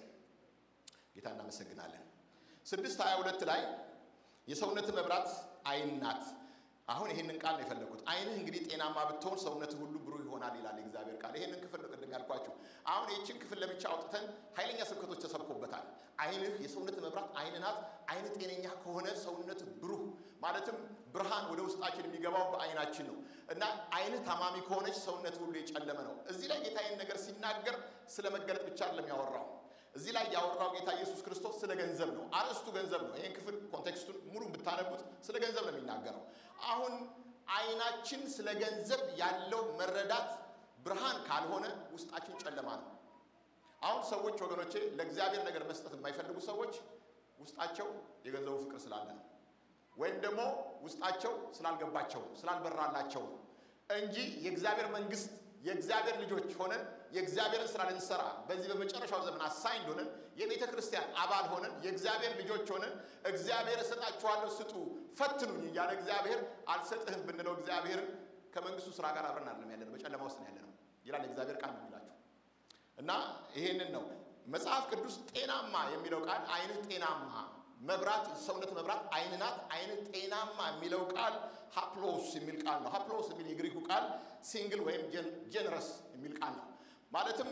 ጌታ እናመሰግናለን። ስድስት ሀያ ሁለት ላይ የሰውነት መብራት አይን ናት። አሁን ይህንን ቃል ነው የፈለግኩት። አይንህ እንግዲህ ጤናማ ብትሆን ሰውነትህ ሁሉ ብሩህ ይሆናል ይላል የእግዚአብሔር ቃል። ይህንን ክፍል ነው ቅድም ያልኳችሁ። አሁን ይህችን ክፍል ለብቻ አውጥተን ኃይለኛ ስብከቶች ተሰብኮበታል። አይንህ የሰውነት መብራት አይን ናት። አይን ጤነኛ ከሆነ ሰውነት ብሩህ ማለትም ብርሃን ወደ ውስጣችን የሚገባው በአይናችን ነው እና አይንህ ታማሚ ከሆነች ሰውነት ሁሉ የጨለመ ነው። እዚህ ላይ ጌታ ይህን ነገር ሲናገር ስለ መገለጥ ብቻ አይደለም ያወራው እዚህ ላይ ያወራው ጌታ ኢየሱስ ክርስቶስ ስለ ገንዘብ ነው። አርዕስቱ ገንዘብ ነው። ይህን ክፍል ኮንቴክስቱን ሙሉ ብታነቡት ስለ ገንዘብ ነው የሚናገረው። አሁን አይናችን ስለ ገንዘብ ያለው መረዳት ብርሃን ካልሆነ ውስጣችን ጨለማ ነው። አሁን ሰዎች ወገኖቼ ለእግዚአብሔር ነገር መስጠት የማይፈልጉ ሰዎች ውስጣቸው የገንዘቡ ፍቅር ስላለ ነው፣ ወይም ደግሞ ውስጣቸው ስላልገባቸው ስላልበራላቸው ነው እንጂ የእግዚአብሔር መንግስት የእግዚአብሔር ልጆች ሆነን የእግዚአብሔርን ስራ ልንሰራ በዚህ በመጨረሻው ዘመን አሳይንድ ሆነን የቤተ ክርስቲያን አባል ሆነን የእግዚአብሔር ልጆች ሆነን እግዚአብሔር እሰጣችኋለሁ ስጡ ፈትኑኝ እያለ እግዚአብሔር አልሰጥህም ብንለው እግዚአብሔርን ከመንግስቱ ስራ ጋር አብረን አይደለም ያለነው፣ በጨለማ ውስጥ ነው ያለነው ይላል የእግዚአብሔር ቃል ነው የሚላችሁ እና ይሄንን ነው መጽሐፍ ቅዱስ ጤናማ የሚለው ቃል አይንህ ጤናማ መብራት ሰውነት መብራት አይን ናት። አይን ጤናማ የሚለው ቃል ሃፕሎስ የሚል ቃል ነው። ሃፕሎስ የሚል የግሪኩ ቃል ሲንግል ወይም ጀነረስ የሚል ቃል ነው። ማለትም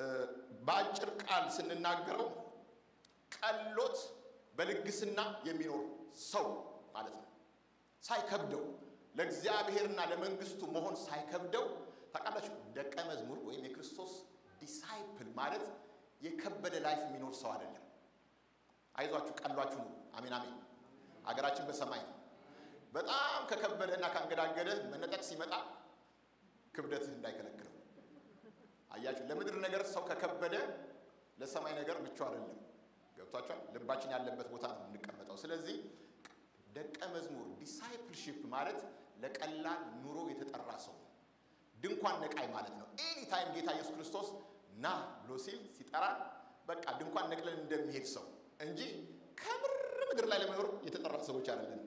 በአጭር ቃል ስንናገረው ቀሎት በልግስና የሚኖር ሰው ማለት ነው። ሳይከብደው ለእግዚአብሔርና ለመንግስቱ መሆን ሳይከብደው ታውቃላችሁ፣ ደቀ መዝሙር ወይም የክርስቶስ ዲሳይፕል ማለት የከበደ ላይፍ የሚኖር ሰው አይደለም። አይዟችሁ ቀሏችሁ ነው። አሜን አሜን። ሀገራችን በሰማይ ነው። በጣም ከከበደ እና ካንገዳገደ መነጠቅ ሲመጣ ክብደትህ እንዳይከለክለው። አያችሁ፣ ለምድር ነገር ሰው ከከበደ ለሰማይ ነገር ምቹ አይደለም። ገብቷችኋል? ልባችን ያለበት ቦታ ነው የምንቀመጠው። ስለዚህ ደቀ መዝሙር ዲሳይፕልሺፕ ማለት ለቀላል ኑሮ የተጠራ ሰው ነው። ድንኳን ነቃይ ማለት ነው። ኤኒ ታይም ጌታ ኢየሱስ ክርስቶስ ና ብሎ ሲል ሲጠራን በቃ ድንኳን ነቅለን እንደሚሄድ ሰው እንጂ ከምር ምድር ላይ ለመኖር የተጠራ ሰዎች አይደለን።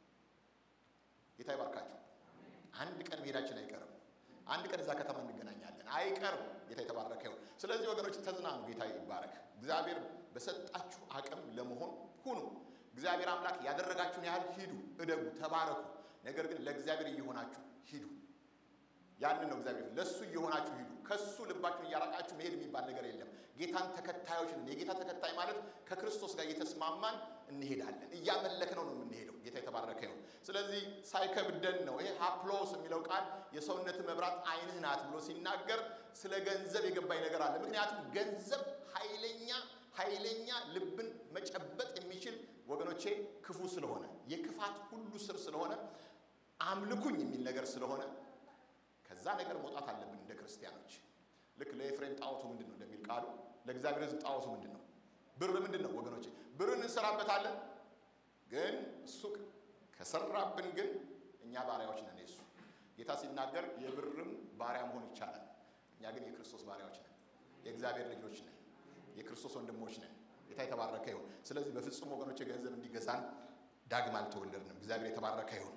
ጌታ ይባርካቸው። አንድ ቀን መሄዳችን አይቀርም። አንድ ቀን እዛ ከተማ እንገናኛለን፣ አይቀርም። ጌታ የተባረከ ይሁን። ስለዚህ ወገኖች ተዝናኑ። ጌታ ይባረክ። እግዚአብሔር በሰጣችሁ አቅም ለመሆን ሁኑ። እግዚአብሔር አምላክ ያደረጋችሁን ያህል ሂዱ፣ እደጉ፣ ተባረኩ። ነገር ግን ለእግዚአብሔር እየሆናችሁ ሂዱ። ያንን ነው እግዚአብሔር ለሱ እየሆናችሁ ሂዱ። ከሱ ልባችሁን እያራቃችሁ መሄድ የሚባል ነገር የለም። ጌታን ተከታዮች ነን። የጌታ ተከታይ ማለት ከክርስቶስ ጋር እየተስማማን እንሄዳለን። እያመለክነው ነው የምንሄደው። ጌታ የተባረከ ይሁን። ስለዚህ ሳይከብደን ነው። ይሄ ሀፕሎስ የሚለው ቃል የሰውነት መብራት አይንህ ናት ብሎ ሲናገር ስለ ገንዘብ የገባኝ ነገር አለ። ምክንያቱም ገንዘብ ኃይለኛ ኃይለኛ ልብን መጨበጥ የሚችል ወገኖቼ ክፉ ስለሆነ የክፋት ሁሉ ስር ስለሆነ አምልኩኝ የሚል ነገር ስለሆነ ከዛ ነገር መውጣት አለብን እንደ ክርስቲያኖች። ልክ ለኤፍሬም ጣዖቱ ምንድን ነው እንደሚል ቃሉ ለእግዚአብሔር ሕዝብ ጣዖቱ ምንድን ነው? ብር ምንድን ነው ወገኖቼ? ብርን እንሰራበታለን፣ ግን እሱ ከሰራብን ግን እኛ ባሪያዎች ነን። የሱ ጌታ ሲናገር የብርም ባሪያ መሆን ይቻላል። እኛ ግን የክርስቶስ ባሪያዎች ነን፣ የእግዚአብሔር ልጆች ነን፣ የክርስቶስ ወንድሞች ነን። ጌታ የተባረከ ይሁን። ስለዚህ በፍጹም ወገኖቼ ገንዘብ እንዲገዛን ዳግም አልተወለድንም። እግዚአብሔር የተባረከ ይሁን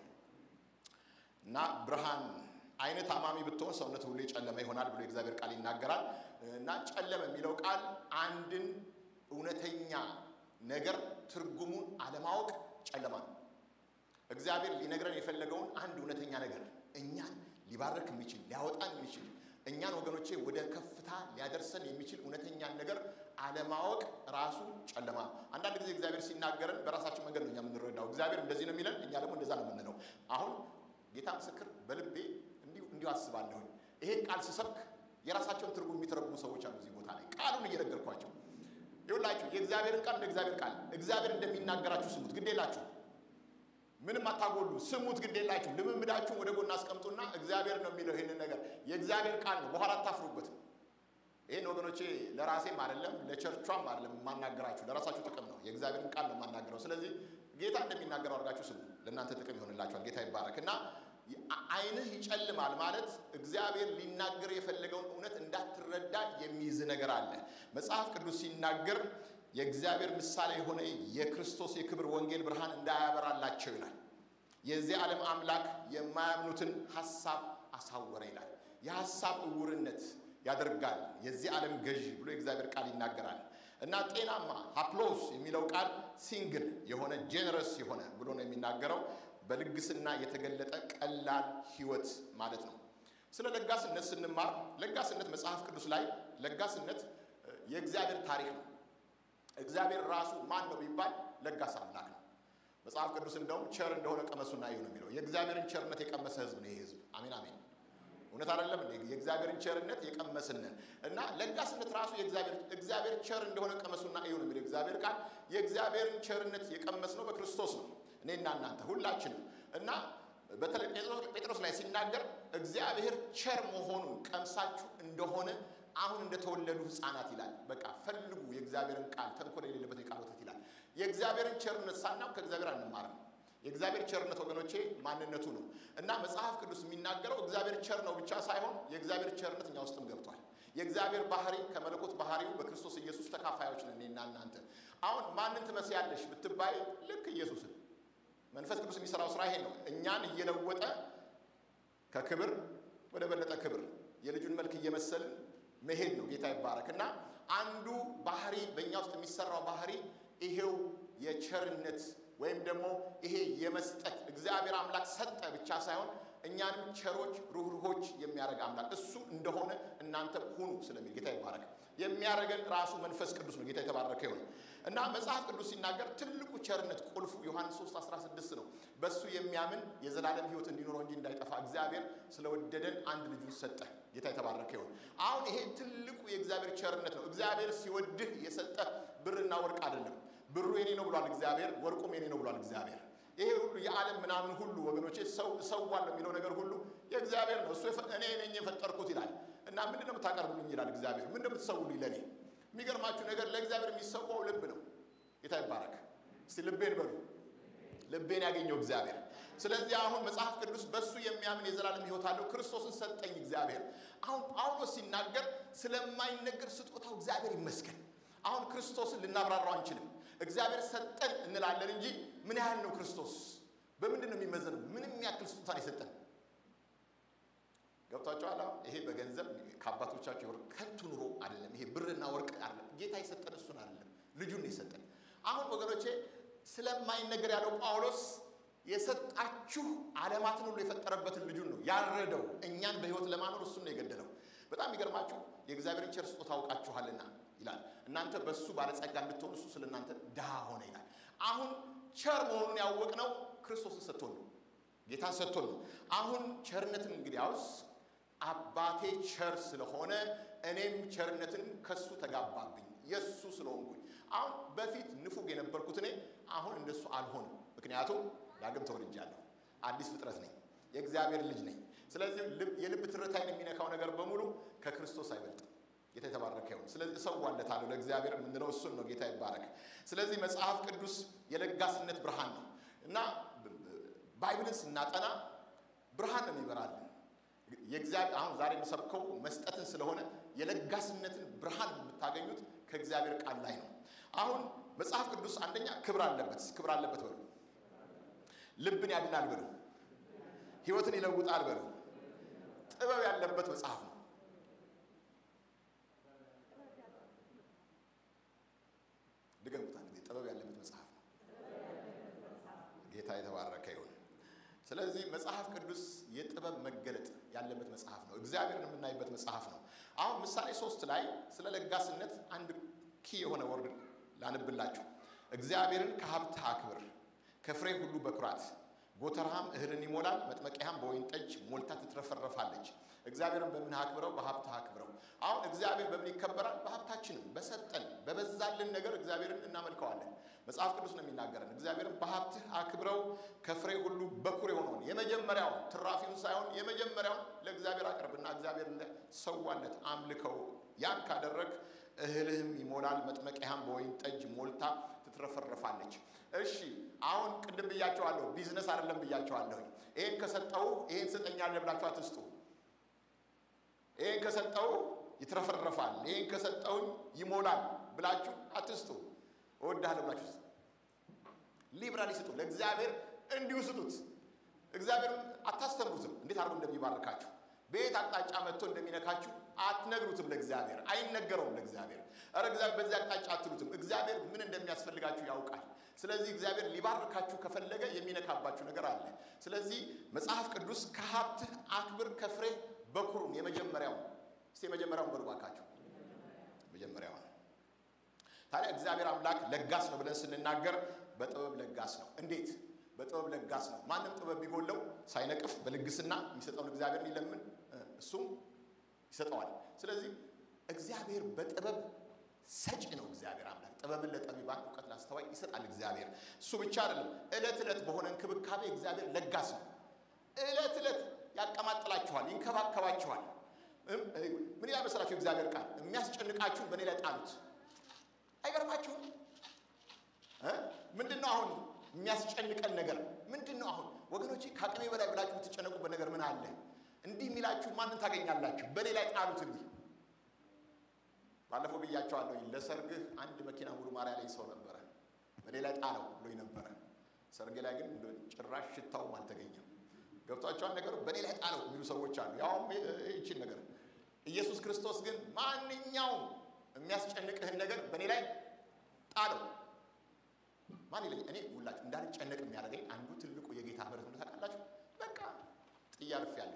እና ብርሃን አይነት ታማሚ ብትሆን ሰውነት ሁሉ የጨለመ ይሆናል ብሎ የእግዚአብሔር ቃል ይናገራል። እና ጨለመ የሚለው ቃል አንድን እውነተኛ ነገር ትርጉሙን አለማወቅ ጨለማ ነው። እግዚአብሔር ሊነግረን የፈለገውን አንድ እውነተኛ ነገር እኛን ሊባረክ የሚችል ሊያወጣን የሚችል እኛን ወገኖቼ ወደ ከፍታ ሊያደርሰን የሚችል እውነተኛን ነገር አለማወቅ ራሱ ጨለማ ነው። አንዳንድ ጊዜ እግዚአብሔር ሲናገረን በራሳችን መንገድ ነው እኛ የምንረዳው። እግዚአብሔር እንደዚህ ነው የሚለን፣ እኛ ደግሞ እንደዛ ነው የምንለው። አሁን ጌታ ምስክር በልቤ እንዲሁ እንዲሁ አስባለሁኝ። ይሄን ቃል ስሰብክ የራሳቸውን ትርጉም የሚተረጉሙ ሰዎች አሉ። እዚህ ቦታ ላይ ቃሉን እየነገርኳቸው ይሁላችሁ። የእግዚአብሔርን ቃል እንደ እግዚአብሔር ቃል እግዚአብሔር እንደሚናገራችሁ ስሙት። ግድ የላችሁ ምንም አታጎሉ፣ ስሙት፣ ግድ የላችሁ። ልምምዳችሁን ወደ ጎን አስቀምጡና እግዚአብሔር ነው የሚለው ይህንን ነገር የእግዚአብሔር ቃል ነው፣ በኋላ አታፍሩበትም። ይህን ወገኖቼ ለራሴም አይደለም ለቸርቿም አይደለም የማናገራችሁ፣ ለራሳችሁ ጥቅም ነው። የእግዚአብሔርን ቃል ነው የማናገረው። ስለዚህ ጌታ እንደሚናገረው አድርጋችሁ ስሙ፣ ለእናንተ ጥቅም ይሆንላችኋል። ጌታ ይባረክ እና ዓይንህ ይጨልማል ማለት እግዚአብሔር ሊናገር የፈለገውን እውነት እንዳትረዳ የሚይዝ ነገር አለ። መጽሐፍ ቅዱስ ሲናገር የእግዚአብሔር ምሳሌ የሆነ የክርስቶስ የክብር ወንጌል ብርሃን እንዳያበራላቸው ይላል። የዚህ ዓለም አምላክ የማያምኑትን ሐሳብ አሳወረ ይላል። የሐሳብ እውርነት ያደርጋል የዚህ ዓለም ገዢ ብሎ የእግዚአብሔር ቃል ይናገራል። እና ጤናማ ሀፕሎስ የሚለው ቃል ሲንግል የሆነ ጄነረስ የሆነ ብሎ ነው የሚናገረው። በልግስና የተገለጠ ቀላል ሕይወት ማለት ነው። ስለ ለጋስነት ስንማር ለጋስነት መጽሐፍ ቅዱስ ላይ ለጋስነት የእግዚአብሔር ታሪክ ነው። እግዚአብሔር ራሱ ማን ነው ቢባል ለጋስ አምላክ ነው። መጽሐፍ ቅዱስ እንደውም ቸር እንደሆነ ቀመሱና እዩ ነው የሚለው። የእግዚአብሔርን ቸርነት የቀመሰ ሕዝብ ነው ይህ ሕዝብ። አሜን አሜን። እውነት አይደለም እንዴ? የእግዚአብሔርን ቸርነት የቀመስንን እና ለጋስነት ራሱ እግዚአብሔር ቸር እንደሆነ ቀመሱና እዩ ነው የሚለው እግዚአብሔር ቃል። የእግዚአብሔርን ቸርነት የቀመስነው በክርስቶስ ነው፣ እኔና እናንተ ሁላችንም እና በተለይ ጴጥሮስ ላይ ሲናገር እግዚአብሔር ቸር መሆኑን ቀምሳችሁ እንደሆነ አሁን እንደተወለዱ ሕፃናት ይላል። በቃ ፈልጉ የእግዚአብሔርን ቃል ተንኮል የሌለበት የቃል ወተት ይላል። የእግዚአብሔርን ቸርነት ሳናውቅ ከእግዚአብሔር አንማርም። የእግዚአብሔር ቸርነት ወገኖቼ ማንነቱ ነው እና መጽሐፍ ቅዱስ የሚናገረው እግዚአብሔር ቸር ነው ብቻ ሳይሆን የእግዚአብሔር ቸርነት እኛ ውስጥም ገብቷል። የእግዚአብሔር ባህሪ ከመለኮት ባህሪው በክርስቶስ ኢየሱስ ተካፋዮች ነን እኔና እናንተ። አሁን ማንን ትመስያለሽ ብትባይ ልክ ኢየሱስን መንፈስ ቅዱስ የሚሰራው ስራ ይሄ ነው። እኛን እየለወጠ ከክብር ወደ በለጠ ክብር የልጁን መልክ እየመሰልን መሄድ ነው። ጌታ ይባረክ እና አንዱ ባህሪ በእኛ ውስጥ የሚሰራው ባህሪ ይሄው የቸርነት ወይም ደግሞ ይሄ የመስጠት እግዚአብሔር አምላክ ሰጠ ብቻ ሳይሆን እኛንም ቸሮች ሩህሩሆች የሚያደርግ አምላክ እሱ እንደሆነ እናንተ ሁኑ ስለሚል ጌታ ይባረክ። የሚያደርገን ራሱ መንፈስ ቅዱስ ነው። ጌታ የተባረከ ይሁን እና መጽሐፍ ቅዱስ ሲናገር ትልቁ ቸርነት ቁልፉ ዮሐንስ 3 16 ነው። በእሱ የሚያምን የዘላለም ሕይወት እንዲኖረው እንጂ እንዳይጠፋ እግዚአብሔር ስለወደደን አንድ ልጁን ሰጠ። ጌታ የተባረከ ይሁን። አሁን ይሄ ትልቁ የእግዚአብሔር ቸርነት ነው። እግዚአብሔር ሲወድህ የሰጠ ብርና ወርቅ አይደለም። ብሩ የኔ ነው ብሏል እግዚአብሔር፣ ወርቁም የኔ ነው ብሏል እግዚአብሔር። ይሄ ሁሉ የዓለም ምናምን ሁሉ ወገኖቼ ሰው እሰዋለሁ የሚለው ነገር ሁሉ የእግዚአብሔር ነው። እሱ እኔ ነኝ የፈጠርኩት ይላል እና ምንድን ነው የምታቀርቡልኝ ይላል እግዚአብሔር። ምንድን ነው የምትሰውልኝ ለእኔ? የሚገርማችሁ ነገር ለእግዚአብሔር የሚሰዋው ልብ ነው። ጌታ ይባረክ። እስቲ ልቤን በሉ ልቤን ያገኘው እግዚአብሔር። ስለዚህ አሁን መጽሐፍ ቅዱስ በእሱ የሚያምን የዘላለም ሕይወት አለው ክርስቶስን ሰጠኝ እግዚአብሔር። አሁን ጳውሎስ ሲናገር ስለማይነገር ስጦታው እግዚአብሔር ይመስገን። አሁን ክርስቶስን ልናብራራው አንችልም። እግዚአብሔር ሰጠን እንላለን እንጂ ምን ያህል ነው ክርስቶስ? በምንድን ነው የሚመዘነው? ምንም ያክል ስጦታን የሰጠን ገብቷቸዋል። ይሄ በገንዘብ ከአባቶቻቸው የወርቅ ከንቱ ኑሮ አይደለም። ይሄ ብርና ወርቅ አይደለም። ጌታ የሰጠን እሱን አይደለም፣ ልጁን ነው የሰጠን። አሁን ወገኖቼ ስለማይነገር ያለው ጳውሎስ የሰጣችሁ ዓለማትን ሁሉ የፈጠረበትን ልጁን ነው ያረደው። እኛን በሕይወት ለማኖር እሱን ነው የገደለው። በጣም የሚገርማችሁ የእግዚአብሔርን ቸር ስጦታ አውቃችኋልና ይላል። እናንተ በእሱ ባለጸጋ እንድትሆኑ እሱ ስለ እናንተ ድሃ ሆነ ይላል። አሁን ቸር መሆኑን ያወቅነው ክርስቶስን ሰጥቶን ነው፣ ጌታን ሰጥቶን ነው። አሁን ቸርነትን እንግዲያውስ አባቴ ቸር ስለሆነ እኔም ቸርነትን ከሱ ተጋባብኝ የእሱ ስለሆንኩኝ። አሁን በፊት ንፉግ የነበርኩት እኔ አሁን እንደሱ አልሆንም። ምክንያቱም ዳግም ተወልጃለሁ፣ አዲስ ፍጥረት ነኝ፣ የእግዚአብሔር ልጅ ነኝ። ስለዚህ የልብ ትርታይን የሚነካው ነገር በሙሉ ከክርስቶስ አይበልጥም። ጌታ የተባረከ ይሁን። ስለዚህ እሰዋለታለሁ ለእግዚአብሔር የምንለው እሱን ነው። ጌታ ይባረክ። ስለዚህ መጽሐፍ ቅዱስ የለጋስነት ብርሃን ነው እና ባይብልን ስናጠና ብርሃን ነው የሚበራልን የእግዚአብሔር አሁን ዛሬ የምሰብከው መስጠትን ስለሆነ የለጋስነትን ብርሃን የምታገኙት ከእግዚአብሔር ቃል ላይ ነው። አሁን መጽሐፍ ቅዱስ አንደኛ ክብር አለበት፣ ክብር አለበት በሉ። ልብን ያድናል በሉ። ሕይወትን ይለውጣል በሉ። ጥበብ ያለበት መጽሐፍ ነው። ድገሙት አንድ ጊዜ። ጥበብ ያለበት መጽሐፍ ነው። ጌታ የተባረከ ይሁን። ስለዚህ መጽሐፍ ቅዱስ የጥበብ መገለጥ ያለበት መጽሐፍ ነው። እግዚአብሔርን የምናይበት መጽሐፍ ነው። አሁን ምሳሌ ሶስት ላይ ስለ ለጋስነት አንድ ኪ የሆነ ወርድ ላንብላችሁ። እግዚአብሔርን ከሀብትህ አክብር፣ ከፍሬ ሁሉ በኩራት ጎተራህም እህልን ይሞላል፣ መጥመቂያህም በወይን ጠጅ ሞልታ ትትረፈረፋለች። እግዚአብሔርን በምን አክብረው? በሀብትህ አክብረው። አሁን እግዚአብሔር በምን ይከበራል? በሀብታችንም በሰጠን በበዛልን ነገር እግዚአብሔርን እናመልከዋለን። መጽሐፍ ቅዱስ ነው የሚናገረን። እግዚአብሔርን በሀብትህ አክብረው ከፍሬ ሁሉ በኩር የሆነውን የመጀመሪያውን ትራፊውን ሳይሆን የመጀመሪያውን ለእግዚአብሔር አቅርብና እግዚአብሔር ሰዋለት አምልከው። ያን ካደረግ እህልህም ይሞላል፣ መጥመቂያህም በወይን ጠጅ ሞልታ ትትረፈረፋለች። እሺ አሁን ቅድም ብያቸዋለሁ፣ ቢዝነስ አይደለም ብያቸዋለሁኝ። ይሄን ከሰጠው ይሄን ስጠኛለህ ብላችሁ አትስጡ። ይሄን ከሰጠው ይትረፈረፋል፣ ይሄን ከሰጠውኝ ይሞላል ብላችሁ አትስጡ። እወድሃለሁ ብላችሁ ስጡ። ሊብራሊ ስጡ። ለእግዚአብሔር እንዲሁ ስጡት። እግዚአብሔር አታስተምሩትም እንዴት አድርጎ እንደሚባርካችሁ በየት አቅጣጫ መጥቶ እንደሚነካችሁ አትነግሩትም። ለእግዚአብሔር አይነገረውም። ለእግዚአብሔር ኧረ እግዚአብሔር በዚህ አቅጣጫ አትሉትም። እግዚአብሔር ምን እንደሚያስፈልጋችሁ ያውቃል። ስለዚህ እግዚአብሔር ሊባርካችሁ ከፈለገ የሚነካባችሁ ነገር አለ። ስለዚህ መጽሐፍ ቅዱስ ከሀብትህ አክብር ከፍሬ በኩሩን የመጀመሪያውን እስቲ የመጀመሪያውን በሉ እባካችሁ መጀመሪያውን ታዲያ እግዚአብሔር አምላክ ለጋስ ነው ብለን ስንናገር በጥበብ ለጋስ ነው። እንዴት? በጥበብ ለጋስ ነው። ማንም ጥበብ ቢጎለው ሳይነቅፍ በልግስና የሚሰጠውን እግዚአብሔር ሊለምን እሱም ይሰጠዋል። ስለዚህ እግዚአብሔር በጥበብ ሰጪ ነው። እግዚአብሔር አምላክ ጥበብን ለጠቢባን እውቀት ላስተዋይ ይሰጣል። እግዚአብሔር እሱ ብቻ አይደለም፣ ዕለት ዕለት በሆነ እንክብካቤ እግዚአብሔር ለጋስ ነው። ዕለት ዕለት ያቀማጥላችኋል፣ ይንከባከባችኋል። ምን ይላል መሰላችሁ? እግዚአብሔር ቃል የሚያስጨንቃችሁን በእኔ ላይ ጣሉት። አይገርማችሁም? ምንድን ነው አሁን የሚያስጨንቀን ነገር ምንድን ነው? አሁን ወገኖቼ ከአቅሜ በላይ ብላችሁ የምትጨነቁበት ነገር ምን አለ? እንዲህ የሚላችሁ ማንን ታገኛላችሁ? በእኔ ላይ ጣሉት። እንዲህ ባለፈው ብያቸዋለሁ። ለሰርግህ አንድ መኪና ሙሉ ማርያ ላይ ሰው ነበረ፣ በእኔ ላይ ጣለው ብሎኝ ነበረ። ሰርጌ ላይ ግን ጭራሽ ሽታውም አልተገኘም። ገብቷቸዋል ነገሩ። በእኔ ላይ ጣለው የሚሉ ሰዎች አሉ። ያውም ይችን ነገር ኢየሱስ ክርስቶስ ግን ማንኛውም የሚያስጨንቅህን ነገር በእኔ ላይ ጣለው ማን ይለኝ? እኔ ሁላችሁ እንዳልጨነቅ የሚያደርገኝ አንዱ ትልቁ የጌታ ምሕረት ነው። ታውቃላችሁ፣ በቃ ጥዬ አርፌያለሁ።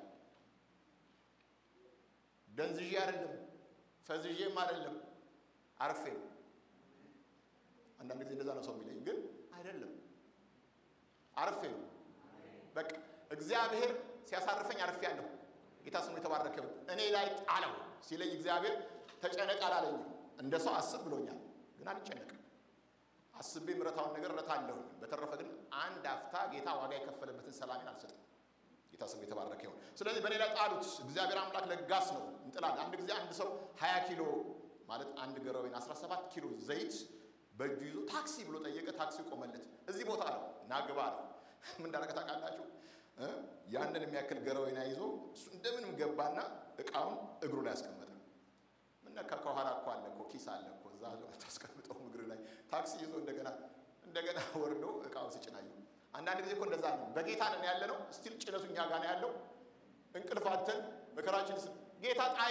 ደንዝዤ አይደለም፣ ፈዝዤም አይደለም፣ አርፌ ነው። አንዳንድ ጊዜ እንደዛ ነው ሰው የሚለኝ፣ ግን አይደለም፣ አርፌ ነው። በቃ እግዚአብሔር ሲያሳርፈኝ አርፌያለሁ። ጌታ ስሙ የተባረከ ይሁን። እኔ ላይ ጣለው ሲለኝ እግዚአብሔር ተጨነቅ አላለኝም። እንደ ሰው አስብ ብሎኛል፣ ግን አልጨነቅም። አስቤ ምረታውን ነገር እረታለሁ። በተረፈ ግን አንድ አፍታ ጌታ ዋጋ የከፈለበትን ሰላሜን አልሰጥም። ጌታ ስሙ የተባረከ ይሁን። ስለዚህ በእኔ ላይ ጣሉት። እግዚአብሔር አምላክ ለጋስ ነው፣ እንጥላለን። አንድ ጊዜ አንድ ሰው 20 ኪሎ ማለት አንድ ገረወይን 17 ኪሎ ዘይት በእጁ ይዞ ታክሲ ብሎ ጠየቀ። ታክሲ ቆመለት። እዚህ ቦታ ነው እና ግባ ነው። ምን እንዳደረገ ታውቃላችሁ? ያንን የሚያክል ገረወይና ይዞ እሱ እንደምንም ገባና እቃውን እግሩ ላይ አስቀመጠ። ምነካ ከኋላ እኮ አለ እኮ ኪስ አለ እኮ እዛ ታስቀምጠው እግር ላይ ታክሲ ይዞ እንደገና እንደገና ወርዶ እቃውን ሲጭናዩ አንዳንድ ጊዜ እኮ እንደዛ ነው። በጌታ ነን ያለ ነው። ስቲል ጭነቱ እኛ ጋር ነው ያለው። እንቅልፋተን መከራችን ስ ጌታ ጣዩ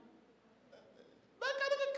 በቃ ድቅቅ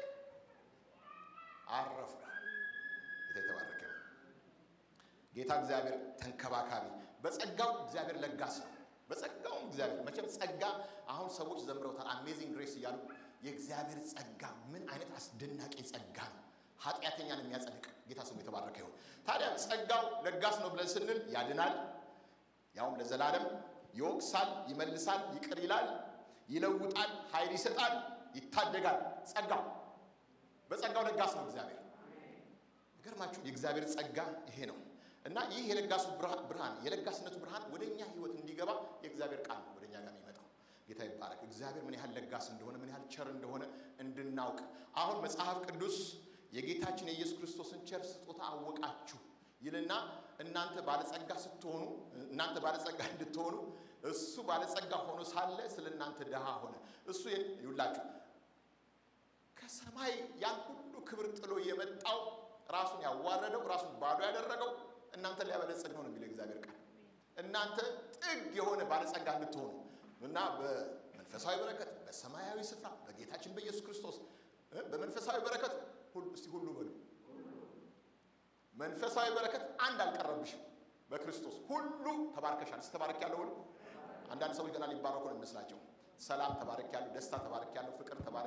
አረፉ። ጌታ የተባረከ ጌታ እግዚአብሔር ተንከባካቢ፣ በጸጋው እግዚአብሔር ለጋስ ነው። በጸጋውም እግዚአብሔር መቼም ጸጋ አሁን ሰዎች ዘምረውታል። አሜዚንግ ግሬስ እያሉ የእግዚአብሔር ጸጋ ምን አይነት አስደናቂ ጸጋ ነው! ኃጢአተኛን የሚያጸድቅ ጌታ ስሙ የተባረከ ይሁን። ታዲያ ጸጋው ለጋስ ነው ብለን ስንል ያድናል፣ ያውም ለዘላለም ይወቅሳል፣ ይመልሳል፣ ይቅር ይላል፣ ይለውጣል፣ ኃይል ይሰጣል፣ ይታደጋል። ጸጋው በጸጋው ለጋስ ነው እግዚአብሔር። ገርማችሁ የእግዚአብሔር ጸጋ ይሄ ነው እና ይህ የለጋሱ ብርሃን የለጋስነቱ ብርሃን ወደ እኛ ህይወት እንዲገባ የእግዚአብሔር ቃል ወደ እኛ ጋር የሚመጣው ጌታ ይባረክ። እግዚአብሔር ምን ያህል ለጋስ እንደሆነ ምን ያህል ቸር እንደሆነ እንድናውቅ አሁን መጽሐፍ ቅዱስ የጌታችን የኢየሱስ ክርስቶስን ቸር ስጦታ አወቃችሁ ይልና እናንተ ባለጸጋ ስትሆኑ እናንተ ባለጸጋ እንድትሆኑ እሱ ባለጸጋ ሆኖ ሳለ ስለ እናንተ ድሃ ሆነ። እሱ ይውላችሁ ከሰማይ ያን ሁሉ ክብር ጥሎ የመጣው ራሱን ያዋረደው ራሱን ባዶ ያደረገው እናንተ ሊያበለጸግ ነው ነው የሚለው እግዚአብሔር ቃል። እናንተ ጥግ የሆነ ባለጸጋ እንድትሆኑ እና በመንፈሳዊ በረከት በሰማያዊ ስፍራ በጌታችን በኢየሱስ ክርስቶስ በመንፈሳዊ በረከት እስቲ ሁሉ በሉ። መንፈሳዊ በረከት አንድ አልቀረብሽም። በክርስቶስ ሁሉ ተባርከሻል። ስተባረክ ያለው ሁሉ አንዳንድ ሰዎች ገና ሊባረኩ ነው የሚመስላቸው። ሰላም ተባረክ ያለው፣ ደስታ ተባረክ ያለው፣ ፍቅር ተባረክ ያለው፣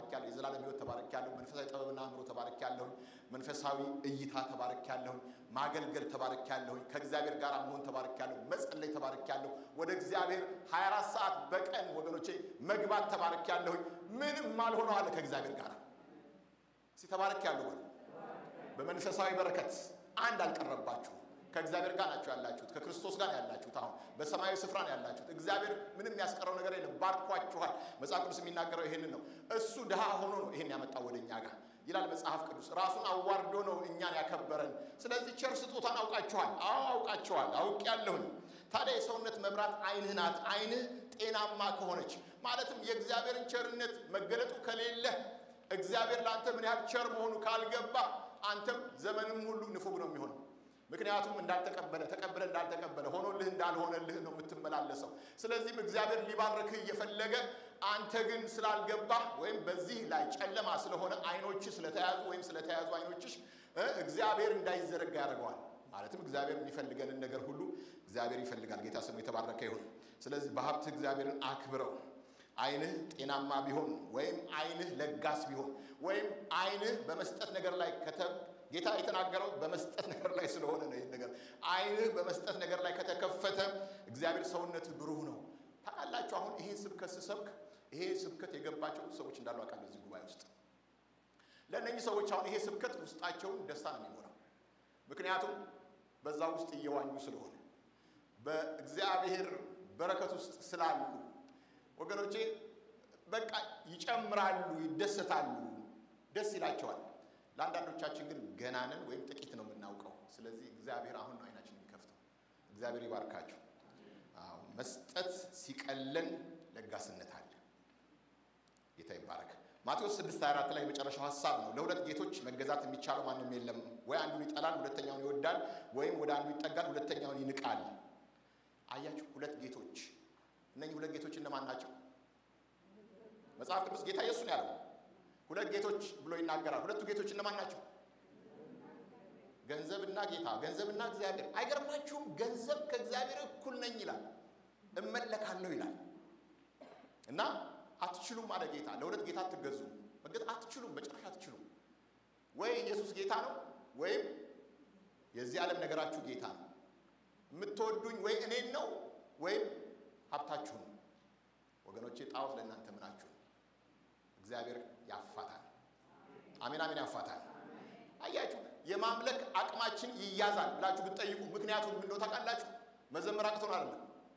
በዘላለም ሕይወት ተባረክ ያለሁ። መንፈሳዊ ጥበብና አእምሮ ተባረክ ያለሁኝ። መንፈሳዊ እይታ ተባረክ ያለሁኝ። ማገልገል ተባረክ ያለሁኝ። ከእግዚአብሔር ጋር መሆን ተባረክ ያለሁ። መጸለይ ተባረክ ያለሁ። ወደ እግዚአብሔር 24 ሰዓት በቀን ወገኖቼ መግባት ተባረክ ያለሁኝ። ምንም አልሆነው አለ ከእግዚአብሔር ጋር እስቲ ተባረክ ያለሁ በሉ። በመንፈሳዊ በረከት አንድ አልቀረባችሁ ከእግዚአብሔር ጋር ናቸው ያላችሁት። ከክርስቶስ ጋር ያላችሁት። አሁን በሰማያዊ ስፍራ ነው ያላችሁት። እግዚአብሔር ምንም ያስቀረው ነገር የለም። ባርኳችኋል። መጽሐፍ ቅዱስ የሚናገረው ይሄንን ነው። እሱ ድሃ ሆኖ ነው ይሄን ያመጣው ወደ እኛ ጋር ይላል መጽሐፍ ቅዱስ። ራሱን አዋርዶ ነው እኛን ያከበረን። ስለዚህ ቸር ስጦታን አውቃችኋል። አዎ አውቃችኋል፣ አውቄያለሁኝ። ታዲያ የሰውነት መብራት ዓይንህ ናት። ዓይንህ ጤናማ ከሆነች ማለትም የእግዚአብሔርን ቸርነት መገለጡ ከሌለ እግዚአብሔር ለአንተ ምን ያህል ቸር መሆኑ ካልገባ አንተም ዘመንም ሁሉ ንፉግ ነው የሚሆነው። ምክንያቱም እንዳልተቀበለ ተቀበለ እንዳልተቀበለ ሆኖልህ እንዳልሆነልህ ነው የምትመላለሰው። ስለዚህም እግዚአብሔር ሊባርክህ እየፈለገ አንተ ግን ስላልገባህ ወይም በዚህ ላይ ጨለማ ስለሆነ አይኖችህ ስለተያዙ ወይም ስለተያዙ አይኖችሽ እግዚአብሔር እንዳይዘረጋ ያደርገዋል። ማለትም እግዚአብሔር የሚፈልገንን ነገር ሁሉ እግዚአብሔር ይፈልጋል። ጌታ ስሙ የተባረከ ይሁን። ስለዚህ በሀብት እግዚአብሔርን አክብረው። አይንህ ጤናማ ቢሆን ወይም አይንህ ለጋስ ቢሆን ወይም አይንህ በመስጠት ነገር ላይ ከተ ጌታ የተናገረው በመስጠት ነገር ላይ ስለሆነ ነው። ይህን ነገር አይንህ በመስጠት ነገር ላይ ከተከፈተ እግዚአብሔር ሰውነት ብሩህ ነው። ታውቃላችሁ፣ አሁን ይሄን ስብከት ስሰብክ ይሄ ስብከት የገባቸው ሰዎች እንዳሉ አውቃለሁ እዚህ ጉባኤ ውስጥ። ለእነኚህ ሰዎች አሁን ይሄ ስብከት ውስጣቸውን ደስታ ነው የሚሞላው። ምክንያቱም በዛ ውስጥ እየዋኙ ስለሆነ በእግዚአብሔር በረከት ውስጥ ስላሉ ወገኖቼ በቃ ይጨምራሉ፣ ይደሰታሉ፣ ደስ ይላቸዋል። ለአንዳንዶቻችን ግን ገናንን ወይም ጥቂት ነው የምናውቀው። ስለዚህ እግዚአብሔር አሁን ነው አይናችን የሚከፍተው። እግዚአብሔር ይባርካችሁ። አዎ መስጠት ሲቀለን ለጋስነት አለ። ጌታ ይባረክ። ማቴዎስ 6 24 ላይ የመጨረሻው ሀሳብ ነው። ለሁለት ጌቶች መገዛት የሚቻለው ማንም የለም። ወይ አንዱን ይጠላል፣ ሁለተኛውን ይወዳል፣ ወይም ወደ አንዱ ይጠጋል፣ ሁለተኛውን ይንቃል። አያችሁ፣ ሁለት ጌቶች እነኚህ ሁለት ጌቶች እነማን ናቸው? መጽሐፍ ቅዱስ ጌታ ኢየሱስ ነው ያለው። ሁለት ጌቶች ብሎ ይናገራል። ሁለቱ ጌቶች እነማን ናቸው? ገንዘብና ጌታ፣ ገንዘብና እግዚአብሔር። አይገርማችሁም? ገንዘብ ከእግዚአብሔር እኩል ነኝ ይላል፣ እመለካለሁ ይላል። እና አትችሉም አለ ጌታ። ለሁለት ጌታ አትገዙ፣ መገዛት አትችሉም፣ በጭራሽ አትችሉም። ወይ ኢየሱስ ጌታ ነው፣ ወይም የዚህ ዓለም ነገራችሁ ጌታ ነው። የምትወዱኝ ወይ እኔን ነው ወይም ሀብታችሁን ወገኖቼ፣ ጣዖት ለእናንተ ምናችሁ ነው። እግዚአብሔር ያፋታል። አሜን አሜን፣ ያፋታል። አያችሁ፣ የማምለክ አቅማችን ይያዛል ብላችሁ ብትጠይቁ ምክንያቱም ምንድነው ታውቃላችሁ? መዘመር አቅቶን አይደለም፣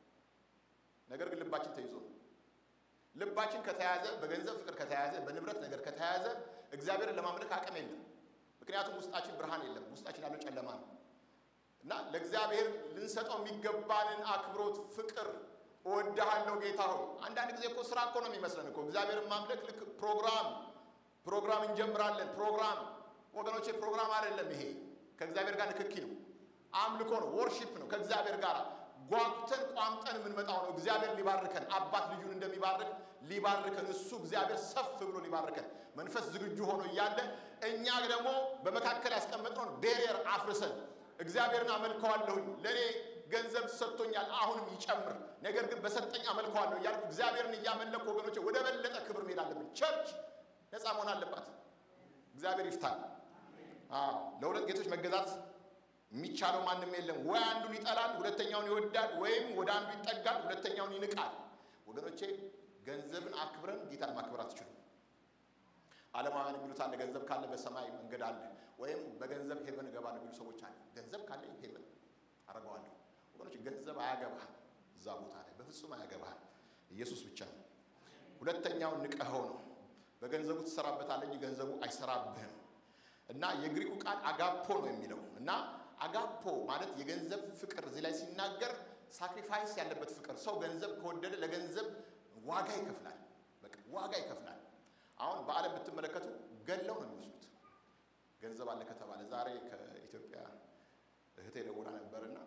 ነገር ግን ልባችን ተይዞ ነው። ልባችን ከተያዘ፣ በገንዘብ ፍቅር ከተያዘ፣ በንብረት ነገር ከተያዘ እግዚአብሔርን ለማምለክ አቅም የለም። ምክንያቱም ውስጣችን ብርሃን የለም፣ ውስጣችን ያለው ጨለማ ነው። እና ለእግዚአብሔር ልንሰጠው የሚገባንን አክብሮት፣ ፍቅር እወድሃለሁ ጌታ ሆይ። አንዳንድ ጊዜ እኮ ስራ እኮ ነው የሚመስለን እኮ እግዚአብሔርን ማምለክ ልክ ፕሮግራም ፕሮግራም እንጀምራለን። ፕሮግራም ወገኖቼ፣ ፕሮግራም አይደለም ይሄ። ከእግዚአብሔር ጋር ንክኪ ነው፣ አምልኮ ነው፣ ወርሺፕ ነው። ከእግዚአብሔር ጋር ጓጉተን ቋምጠን የምንመጣው ነው። እግዚአብሔር ሊባርከን፣ አባት ልጁን እንደሚባርክ ሊባርከን፣ እሱ እግዚአብሔር ሰፍ ብሎ ሊባርከን መንፈስ ዝግጁ ሆኖ እያለ እኛ ደግሞ በመካከል ያስቀመጥነውን ቤሪየር አፍርሰን እግዚአብሔርን አመልከዋለሁኝ ለእኔ ገንዘብ ሰጥቶኛል፣ አሁንም ይጨምር፣ ነገር ግን በሰጠኝ አመልከዋለሁ እያልኩ እግዚአብሔርን እያመለኩ ወገኖቼ ወደ በለጠ ክብር መሄድ አለብን። ቸርች ነፃ መሆን አለባት። እግዚአብሔር ይፍታል። አዎ ለሁለት ጌቶች መገዛት የሚቻለው ማንም የለም። ወይ አንዱን ይጠላል፣ ሁለተኛውን ይወዳል፣ ወይም ወደ አንዱ ይጠጋል፣ ሁለተኛውን ይንቃል። ወገኖቼ ገንዘብን አክብረን ጌታን ማክበር አትችሉም። ዓለማውያን የሚሉት አለ፣ ገንዘብ ካለ በሰማይ መንገድ አለ፣ ወይም በገንዘብ ሄቨን እገባለሁ የሚሉ ሰዎች አለ። ገንዘብ ካለኝ ሄቨን አረገዋለሁ። ወገኖች ገንዘብ አያገባህም፣ እዛ ቦታ ላይ በፍጹም አያገባህም። ኢየሱስ ብቻ ነው። ሁለተኛውን ንቀኸው ነው። በገንዘቡ ትሰራበታለህ እንጂ ገንዘቡ አይሰራብህም። እና የግሪኩ ቃል አጋፖ ነው የሚለው እና አጋፖ ማለት የገንዘብ ፍቅር እዚህ ላይ ሲናገር ሳክሪፋይስ ያለበት ፍቅር። ሰው ገንዘብ ከወደደ ለገንዘብ ዋጋ ይከፍላል። በቃ ዋጋ ይከፍላል። አሁን በዓለም ብትመለከቱ ገለው ነው የሚወስዱት ገንዘብ አለ ከተባለ። ዛሬ ከኢትዮጵያ እህቴ ደውላ ነበርና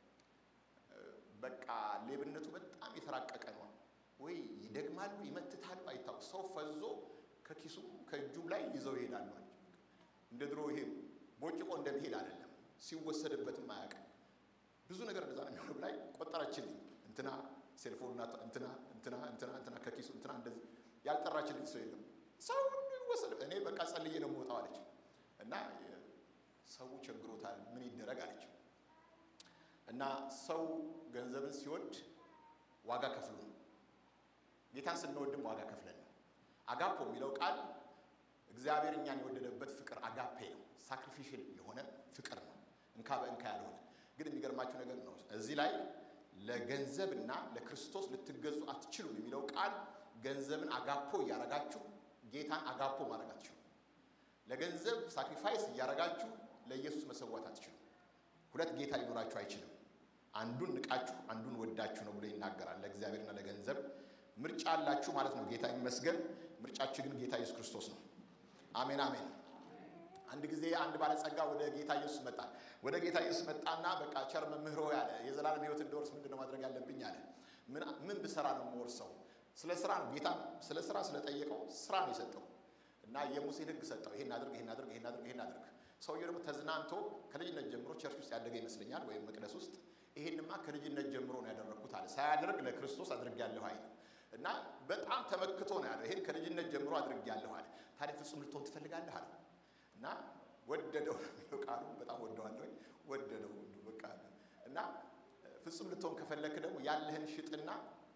በቃ ሌብነቱ በጣም የተራቀቀ ነው። ወይ ይደግማሉ፣ ይመትታሉ፣ አይታወቅ ሰው ፈዞ ከኪሱ ከእጁም ላይ ይዘው ይሄዳሉ። እንደ ድሮ ይሄ ቦጭቆ እንደሚሄድ አይደለም። ሲወሰድበትም አያውቅም። ብዙ ነገር እንደዛ ነው የሚሆነው። ላይ ቆጠረችልኝ። እንትና ሴልፎንና እንትና እንትና እንትና እንትና ከኪሱ እንትና እንደዚህ ያልጠራችልኝ ሰው የለም። ሰው ሁሉ ይወሰድ እኔ በቃ ጸልዬ ነው የምወጣው አለች። እና ሰው ቸግሮታል፣ ምን ይደረግ አለች። እና ሰው ገንዘብን ሲወድ ዋጋ ከፍሎ ነው። ጌታን ስንወድም ዋጋ ከፍለን ነው። አጋፖ የሚለው ቃል እግዚአብሔር እኛን የወደደበት ፍቅር አጋፔ ነው። ሳክሪፊሽል የሆነ ፍቅር ነው። እንካ በእንካ ያልሆነ ግን የሚገርማችሁ ነገር ነው እዚህ ላይ ለገንዘብና ለክርስቶስ ልትገዙ አትችሉም የሚለው ቃል ገንዘብን አጋፖ እያረጋችሁ ጌታን አጋፖ ማድረግ አትችሉም። ለገንዘብ ሳክሪፋይስ እያረጋችሁ ለኢየሱስ መሰዋት አትችሉም። ሁለት ጌታ ሊኖራችሁ አይችልም። አንዱን ንቃችሁ አንዱን ወዳችሁ ነው ብሎ ይናገራል። ለእግዚአብሔርና ለገንዘብ ምርጫ አላችሁ ማለት ነው። ጌታ ይመስገን። ምርጫችሁ ግን ጌታ ኢየሱስ ክርስቶስ ነው። አሜን አሜን። አንድ ጊዜ አንድ ባለጸጋ ወደ ጌታ ኢየሱስ መጣ። ወደ ጌታ ኢየሱስ መጣና በቃ ቸር መምህሮ ያለ የዘላለም ሕይወት እንድወርስ ምንድን ነው ማድረግ ያለብኝ አለ። ምን ብሰራ ነው የምወርሰው? ስለ ስራ ነው ጌታ ስለ ስራ ስለጠየቀው ስራ ነው የሰጠው እና የሙሴን ሕግ ሰጠው። ይሄን አድርግ፣ ይሄን አድርግ፣ ይሄን አድርግ፣ ይሄን አድርግ። ሰውየው ደግሞ ተዝናንቶ ከልጅነት ጀምሮ ቸርች ውስጥ ያደገ ይመስለኛል፣ ወይም መቅደስ ውስጥ። ይሄንማ ከልጅነት ጀምሮ ነው ያደረግኩት አለ። ሳያደርግ ለክርስቶስ አድርጌያለሁ አይል እና በጣም ተመክቶ ነው ያለው። ይሄን ከልጅነት ጀምሮ አድርጌያለሁ አለ። ታዲያ ፍጹም ልትሆን ትፈልጋለህ አለ እና ወደደው የሚለው ቃሉ በጣም ወደዋለሁ። ወደደው በቃ እና ፍጹም ልትሆን ከፈለክ ደግሞ ያለህን ሽጥና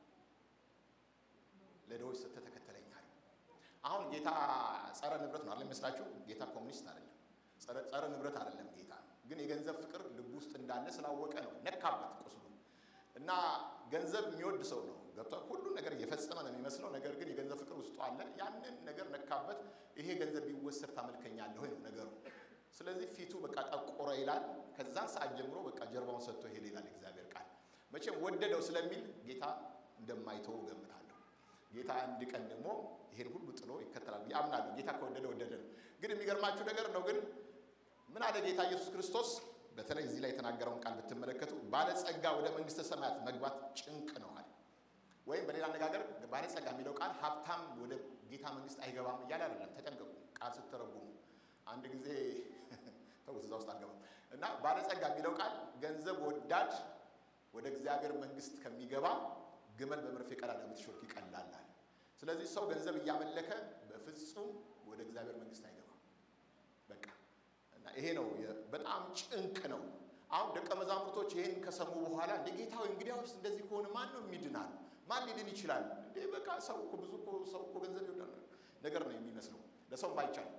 ለድሆች ሰጥተህ ተከተለኝ አለ። አሁን ጌታ ጸረ ንብረት ነው አይደለም ይመስላችሁ? ጌታ ኮሚኒስት አይደለም፣ ጸረ ንብረት አይደለም። ጌታ ግን የገንዘብ ፍቅር ልብ ውስጥ እንዳለ ስላወቀ ነው ነካበት ቁስሉ እና ገንዘብ የሚወድ ሰው ነው ገብቷል። ሁሉን ነገር እየፈጸመ ነው የሚመስለው፣ ነገር ግን የገንዘብ ፍቅር ውስጡ አለ። ያንን ነገር ነካበት። ይሄ ገንዘብ ቢወሰድ ታመልከኛለህ ወይ ነው ነገሩ። ስለዚህ ፊቱ በቃ ጠቆረ ይላል። ከዛን ሰዓት ጀምሮ በቃ ጀርባውን ሰጥቶ ሄደ ይላል እግዚአብሔር ቃል። መቼም ወደደው ስለሚል ጌታ እንደማይተው ገምታለሁ። ጌታ አንድ ቀን ደግሞ ይሄን ሁሉ ጥሎ ይከተላል ያምናለሁ። ጌታ ከወደደ ወደደ ነው። ግን የሚገርማችሁ ነገር ነው ግን ምን አለ ጌታ ኢየሱስ ክርስቶስ በተለይ እዚህ ላይ የተናገረውን ቃል ብትመለከቱ ባለጸጋ ወደ መንግስተ ሰማያት መግባት ጭንቅ ነው አለ። ወይም በሌላ አነጋገር ባለጸጋ የሚለው ቃል ሀብታም ወደ ጌታ መንግስት አይገባም እያለ አይደለም። ተጠንቀቁ ቃል ስትተረጉሙ። አንድ ጊዜ ተውት፣ እዛ ውስጥ አልገባም እና ባለጸጋ የሚለው ቃል ገንዘብ ወዳድ ወደ እግዚአብሔር መንግስት ከሚገባ ግመል በመርፌ ቀዳዳ ብትሾልክ ይቀላል አለ። ስለዚህ ሰው ገንዘብ እያመለከ በፍጹም ወደ እግዚአብሔር መንግስት አይገባም። በቃ እና ይሄ ነው በጣም ጭንቅ ነው። አሁን ደቀ መዛሙርቶች ይህን ከሰሙ በኋላ እንደ ጌታ ሆይ እንግዲያውስ እንደዚህ ከሆነ ማን ነው የሚድናል? ማን ሊድን ይችላል? እንዴ በቃ ሰው እኮ ብዙ እኮ ሰው እኮ ገንዘብ ይወዳል ነገር ነው የሚመስለው። ለሰውም አይቻልም፣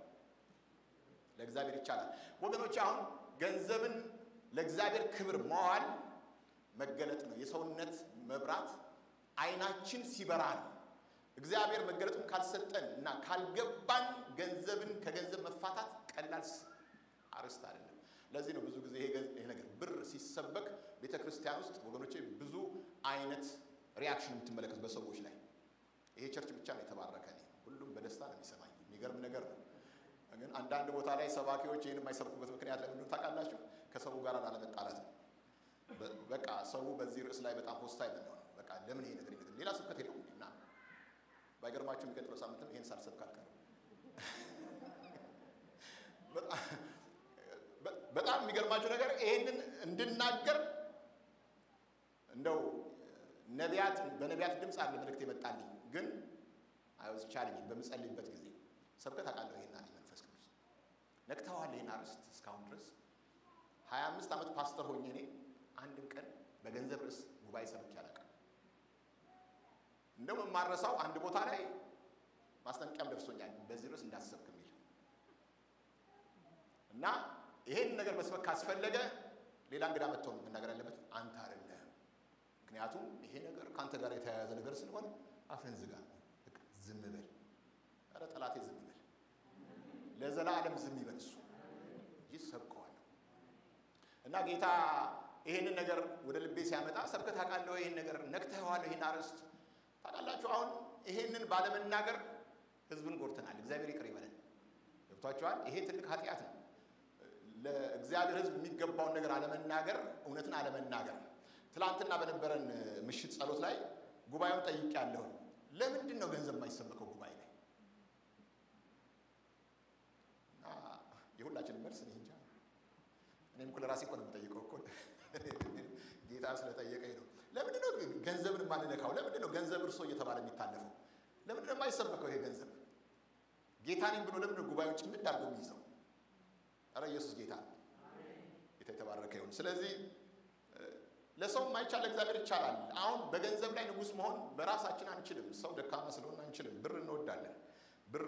ለእግዚአብሔር ይቻላል። ወገኖች አሁን ገንዘብን ለእግዚአብሔር ክብር መዋል መገለጥ ነው። የሰውነት መብራት አይናችን ሲበራ ነው። እግዚአብሔር መገለጡን ካልሰጠን እና ካልገባን ገንዘብን ከገንዘብ መፋታት ቀላል አርስት አይደለም። ለዚህ ነው ብዙ ጊዜ ይሄ ነገር ብር ሲሰበክ ቤተ ክርስቲያን ውስጥ ወገኖቼ ብዙ አይነት ሪያክሽን የምትመለከቱ በሰዎች ላይ ይሄ ቸርች ብቻ ነው የተባረከ። እኔ ሁሉም በደስታ ነው የሚሰማኝ። የሚገርም ነገር ነው። ግን አንዳንድ ቦታ ላይ ሰባኪዎች ይህን የማይሰብኩበት ምክንያት ለምንድን ታውቃላችሁ? ከሰው ጋር ላለመጣላት ነው። በቃ ሰው በዚህ ርዕስ ላይ በጣም ሆስታይል ነው። በቃ ለምን ይሄ ነገር ይነገር ሌላ ስብከት የለውም እና ባይገርማችሁ የሚቀጥለው ሳምንትም ይሄን ሳልሰብክ አልቀርም። በጣም የሚገርማችሁ ነገር ይሄንን እንድናገር እንደው ነቢያት በነቢያት ድምፅ አለ መልእክት የመጣልኝ ግን አይወዝ ቻለኝ በምጸልይበት ጊዜ ሰብከት አውቃለሁ። ይሄን አለኝ መንፈስ ቅዱስ ነክተዋል። ይሄን አርዕስት እስካሁን ድረስ ሀያ አምስት ዓመት ፓስተር ሆኜ እኔ አንድም ቀን በገንዘብ ርዕስ ጉባኤ ሰብኬ አላውቅም። እንደውም የማረሳው አንድ ቦታ ላይ ማስጠንቀቂያም ደርሶኛል፣ በዚህ ርዕስ እንዳትሰብክ የሚል እና ይሄን ነገር መስበክ ካስፈለገ ሌላ እንግዳ መጥቶ መናገር ያለበት አንተ አይደለህም። ምክንያቱም ይሄ ነገር ከአንተ ጋር የተያያዘ ነገር ስለሆነ አፍህን ዝጋ፣ ዝም በል። ኧረ ጠላቴ ዝም በል፣ ለዘላለም ዝም ይበል። እሱ ይሰብከዋል። እና ጌታ ይሄንን ነገር ወደ ልቤ ሲያመጣ ሰብከት አውቃለሁ፣ ይሄን ነገር ነክተኸዋለሁ፣ ይሄን አርዕስት ታውቃላችሁ። አሁን ይሄንን ባለመናገር ህዝብን ጎድተናል። እግዚአብሔር ይቅር ይበለን። ገብቷችኋል? ይሄ ትልቅ ኃጢአት ነው። ለእግዚአብሔር ህዝብ የሚገባውን ነገር አለመናገር፣ እውነትን አለመናገር። ትላንትና በነበረን ምሽት ጸሎት ላይ ጉባኤውን ጠይቄያለሁ። ለምንድን ነው ገንዘብ የማይሰበከው ጉባኤ ላይ? እና የሁላችንም መልስ እኔ እንጃ። እኔም እኮ ለራሴ እኮ ነው የምጠይቀው እኮ ጌታ ስለጠየቀኝ ነው። ለምንድን ነው ገንዘብን የማንነካው? ለምንድን ነው ገንዘብ እርሶ እየተባለ የሚታለፈው? ለምንድን ነው የማይሰበከው ይሄ ገንዘብ? ጌታ ነኝ ብሎ ለምን ጉባኤውን ጭምድ አድርጎ የሚይዘው? ኧረ ኢየሱስ ጌታ ነው። ጌታ የተባረከ ይሁን። ስለዚህ ለሰው የማይቻል እግዚአብሔር ይቻላል። አሁን በገንዘብ ላይ ንጉሥ መሆን በራሳችን አንችልም። ሰው ደካማ ስለሆነ አንችልም። ብር እንወዳለን። ብር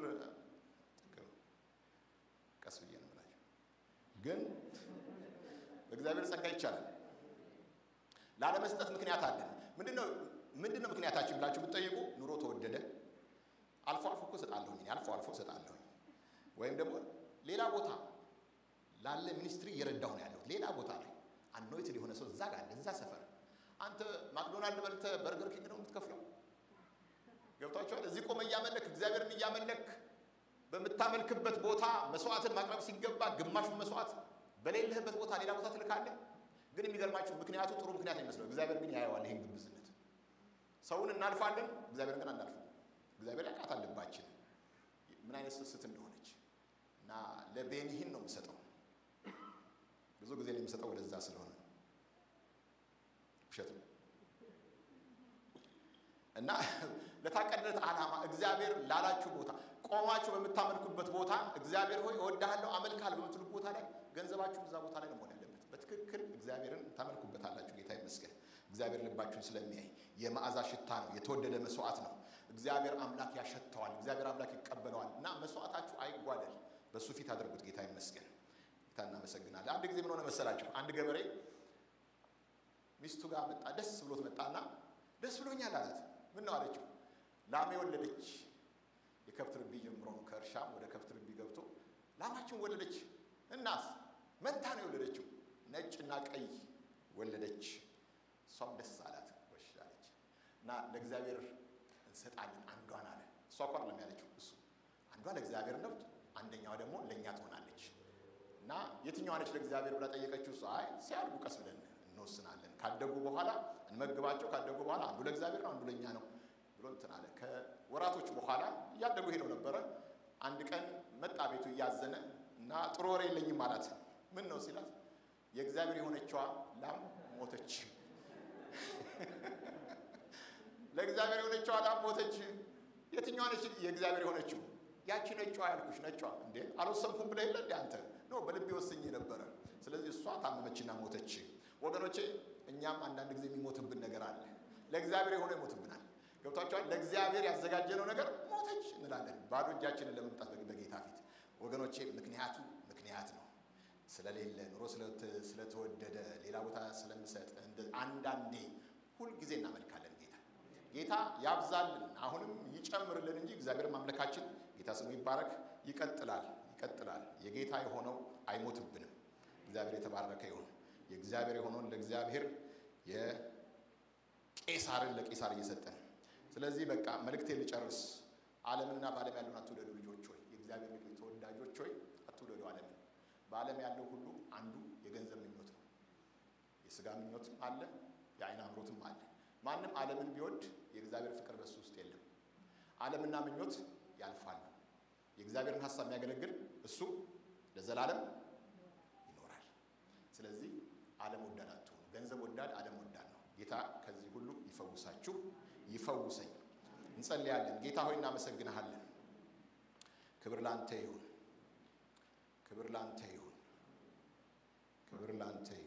ቀስ ብዬ ነው የምላቸው፣ ግን በእግዚአብሔር ጸጋ ይቻላል። ላለመስጠት ምክንያት አለን። ምንድነው ምንድነው ምክንያታችን ብላችሁ ብትጠይቁ ኑሮ ተወደደ። አልፎ አልፎ እኮ እሰጣለሁኝ እኔ አልፎ አልፎ እሰጣለሁኝ። ወይም ደግሞ ሌላ ቦታ ላለ ሚኒስትሪ እየረዳሁ ነው ያለሁት ሌላ ቦታ ላይ አኖይትድ የሆነ ሰው እዛ ጋር እዛ ሰፈር አንተ ማክዶናልድ በልተህ በርገር ኪንግ ነው የምትከፍለው። ገብቷቸዋል። እዚህ ቆመ እያመለክ እግዚአብሔርን እያመለክ በምታመልክበት ቦታ መስዋዕትን ማቅረብ ሲገባ ግማሹን መስዋዕት በሌለህበት ቦታ ሌላ ቦታ ትልካለህ። ግን የሚገርማችሁ ምክንያቱ ጥሩ ምክንያት ነው የሚመስለው። እግዚአብሔር ግን ያየዋል ይህን ግብዝነት። ሰውን እናልፋለን፣ እግዚአብሔርን ግን አናልፍም። እግዚአብሔር ያውቃታል ልባችን ምን አይነት ስስት እንደሆነች እና ለቤኒሂን ነው የምሰጠው ብዙ ጊዜ ነው የምሰጠው ወደዛ ስለሆነ ውሸት ነው እና ለታቀደለት ዓላማ እግዚአብሔር ላላችሁ ቦታ ቆማችሁ በምታመልኩበት ቦታ እግዚአብሔር ሆይ እወድሃለሁ አመልክሃለሁ በምትሉት ቦታ ላይ ገንዘባችሁ እዛ ቦታ ላይ ነው መሆን ያለበት። በትክክል እግዚአብሔርን ታመልኩበታላችሁ። ጌታ ይመስገን። እግዚአብሔር ልባችሁን ስለሚያይ የመዓዛ ሽታ ነው፣ የተወደደ መስዋዕት ነው። እግዚአብሔር አምላክ ያሸተዋል፣ እግዚአብሔር አምላክ ይቀበለዋል። እና መስዋዕታችሁ አይጓደል፣ በእሱ ፊት አድርጉት። ጌታ ይመስገን። ጌታ እናመሰግናለን። አንድ ጊዜ ምን ሆነ መሰላችሁ? አንድ ገበሬ ሚስቱ ጋር መጣ። ደስ ብሎት መጣና ደስ ብሎኛል አላት። ምን ነው አለችው? ላሜ ወለደች። የከብት ርቢ ጀምሮ ነው ከእርሻም ወደ ከብት ርቢ ገብቶ ላማችን ወለደች። እናስ መንታ ነው የወለደችው፣ ነጭ እና ቀይ ወለደች። እሷም ደስ አላት፣ ወሽ አለች እና ለእግዚአብሔር እንሰጣለን አንዷን አለ። እሷ እኮ አይደለም ያለችው እሱ አንዷ ለእግዚአብሔር ነው፣ አንደኛዋ ደግሞ ለእኛ ትሆናለች። እና የትኛዋ ነች ለእግዚአብሔር ብላ ጠየቀችው። እሷ አይ ሲያድጉ ቀስ ብለን እንወስናለን፣ ካደጉ በኋላ እንመግባቸው፣ ካደጉ በኋላ አንዱ ለእግዚአብሔር ነው፣ አንዱ ለእኛ ነው ብሎ እንትን አለ። ከወራቶች በኋላ እያደጉ ሄደው ነበረ። አንድ ቀን መጣ ቤቱ እያዘነ እና ጥሩ ወሬ የለኝም አላት። ምን ነው ሲላት የእግዚአብሔር የሆነችዋ ላም ሞተች። ለእግዚአብሔር የሆነችዋ ላም ሞተች። የትኛዋ ነች የእግዚአብሔር የሆነችው? ያቺ ነጯ ያልኩሽ ነጯ። እንዴ አልወሰንኩም ብለህ የለ እንዴ አንተ? ኖ በልቤ ወስኜ ነበረ። ስለዚህ እሷ ታመመችና ሞተች። ወገኖቼ እኛም አንዳንድ ጊዜ የሚሞትብን ነገር አለ። ለእግዚአብሔር የሆነ ይሞትብናል። ገብቷቸዋል። ለእግዚአብሔር ያዘጋጀነው ነገር ሞተች እንላለን፣ ባዶ እጃችንን ለመምጣት በጌታ ፊት። ወገኖቼ ምክንያቱ ምክንያት ነው ስለሌለ ኑሮ ስለተወደደ ሌላ ቦታ ስለምሰጥ አንዳንዴ ሁልጊዜ እናመልካለን ጌታ ጌታ ያብዛልን፣ አሁንም ይጨምርልን እንጂ እግዚአብሔር ማምለካችን ጌታ ስሙ ይባረክ ይቀጥላል ይቀጥላል። የጌታ የሆነው አይሞትብንም። እግዚአብሔር የተባረከ ይሁን። የእግዚአብሔር የሆነውን ለእግዚአብሔር የቄሳርን ለቄሳር እየሰጠን ስለዚህ በቃ መልእክቴን ልጨርስ። ዓለምና በዓለም ያለውን አትውደዱ ልጆች ሆይ፣ የእግዚአብሔር ልጆች ተወዳጆች ሆይ አትውደዱ ዓለምን። በዓለም ያለው ሁሉ አንዱ የገንዘብ ምኞት ነው። የስጋ ምኞትም አለ፣ የአይን አምሮትም አለ። ማንም ዓለምን ቢወድ የእግዚአብሔር ፍቅር በሱ ውስጥ የለም። ዓለምና ምኞት ያልፋሉ። የእግዚአብሔርን ሀሳብ የሚያገለግል እሱ ለዘላለም ይኖራል። ስለዚህ ዓለም ወዳድ አትሆኑ። ገንዘብ ወዳድ ዓለም ወዳድ ነው። ጌታ ከዚህ ሁሉ ይፈውሳችሁ፣ ይፈውሰኝ። እንጸልያለን። ጌታ ሆይ እናመሰግንሃለን። ክብር ላንተ ይሁን፣ ክብር ላንተ ይሁን፣ ክብር ላንተ ይሁን።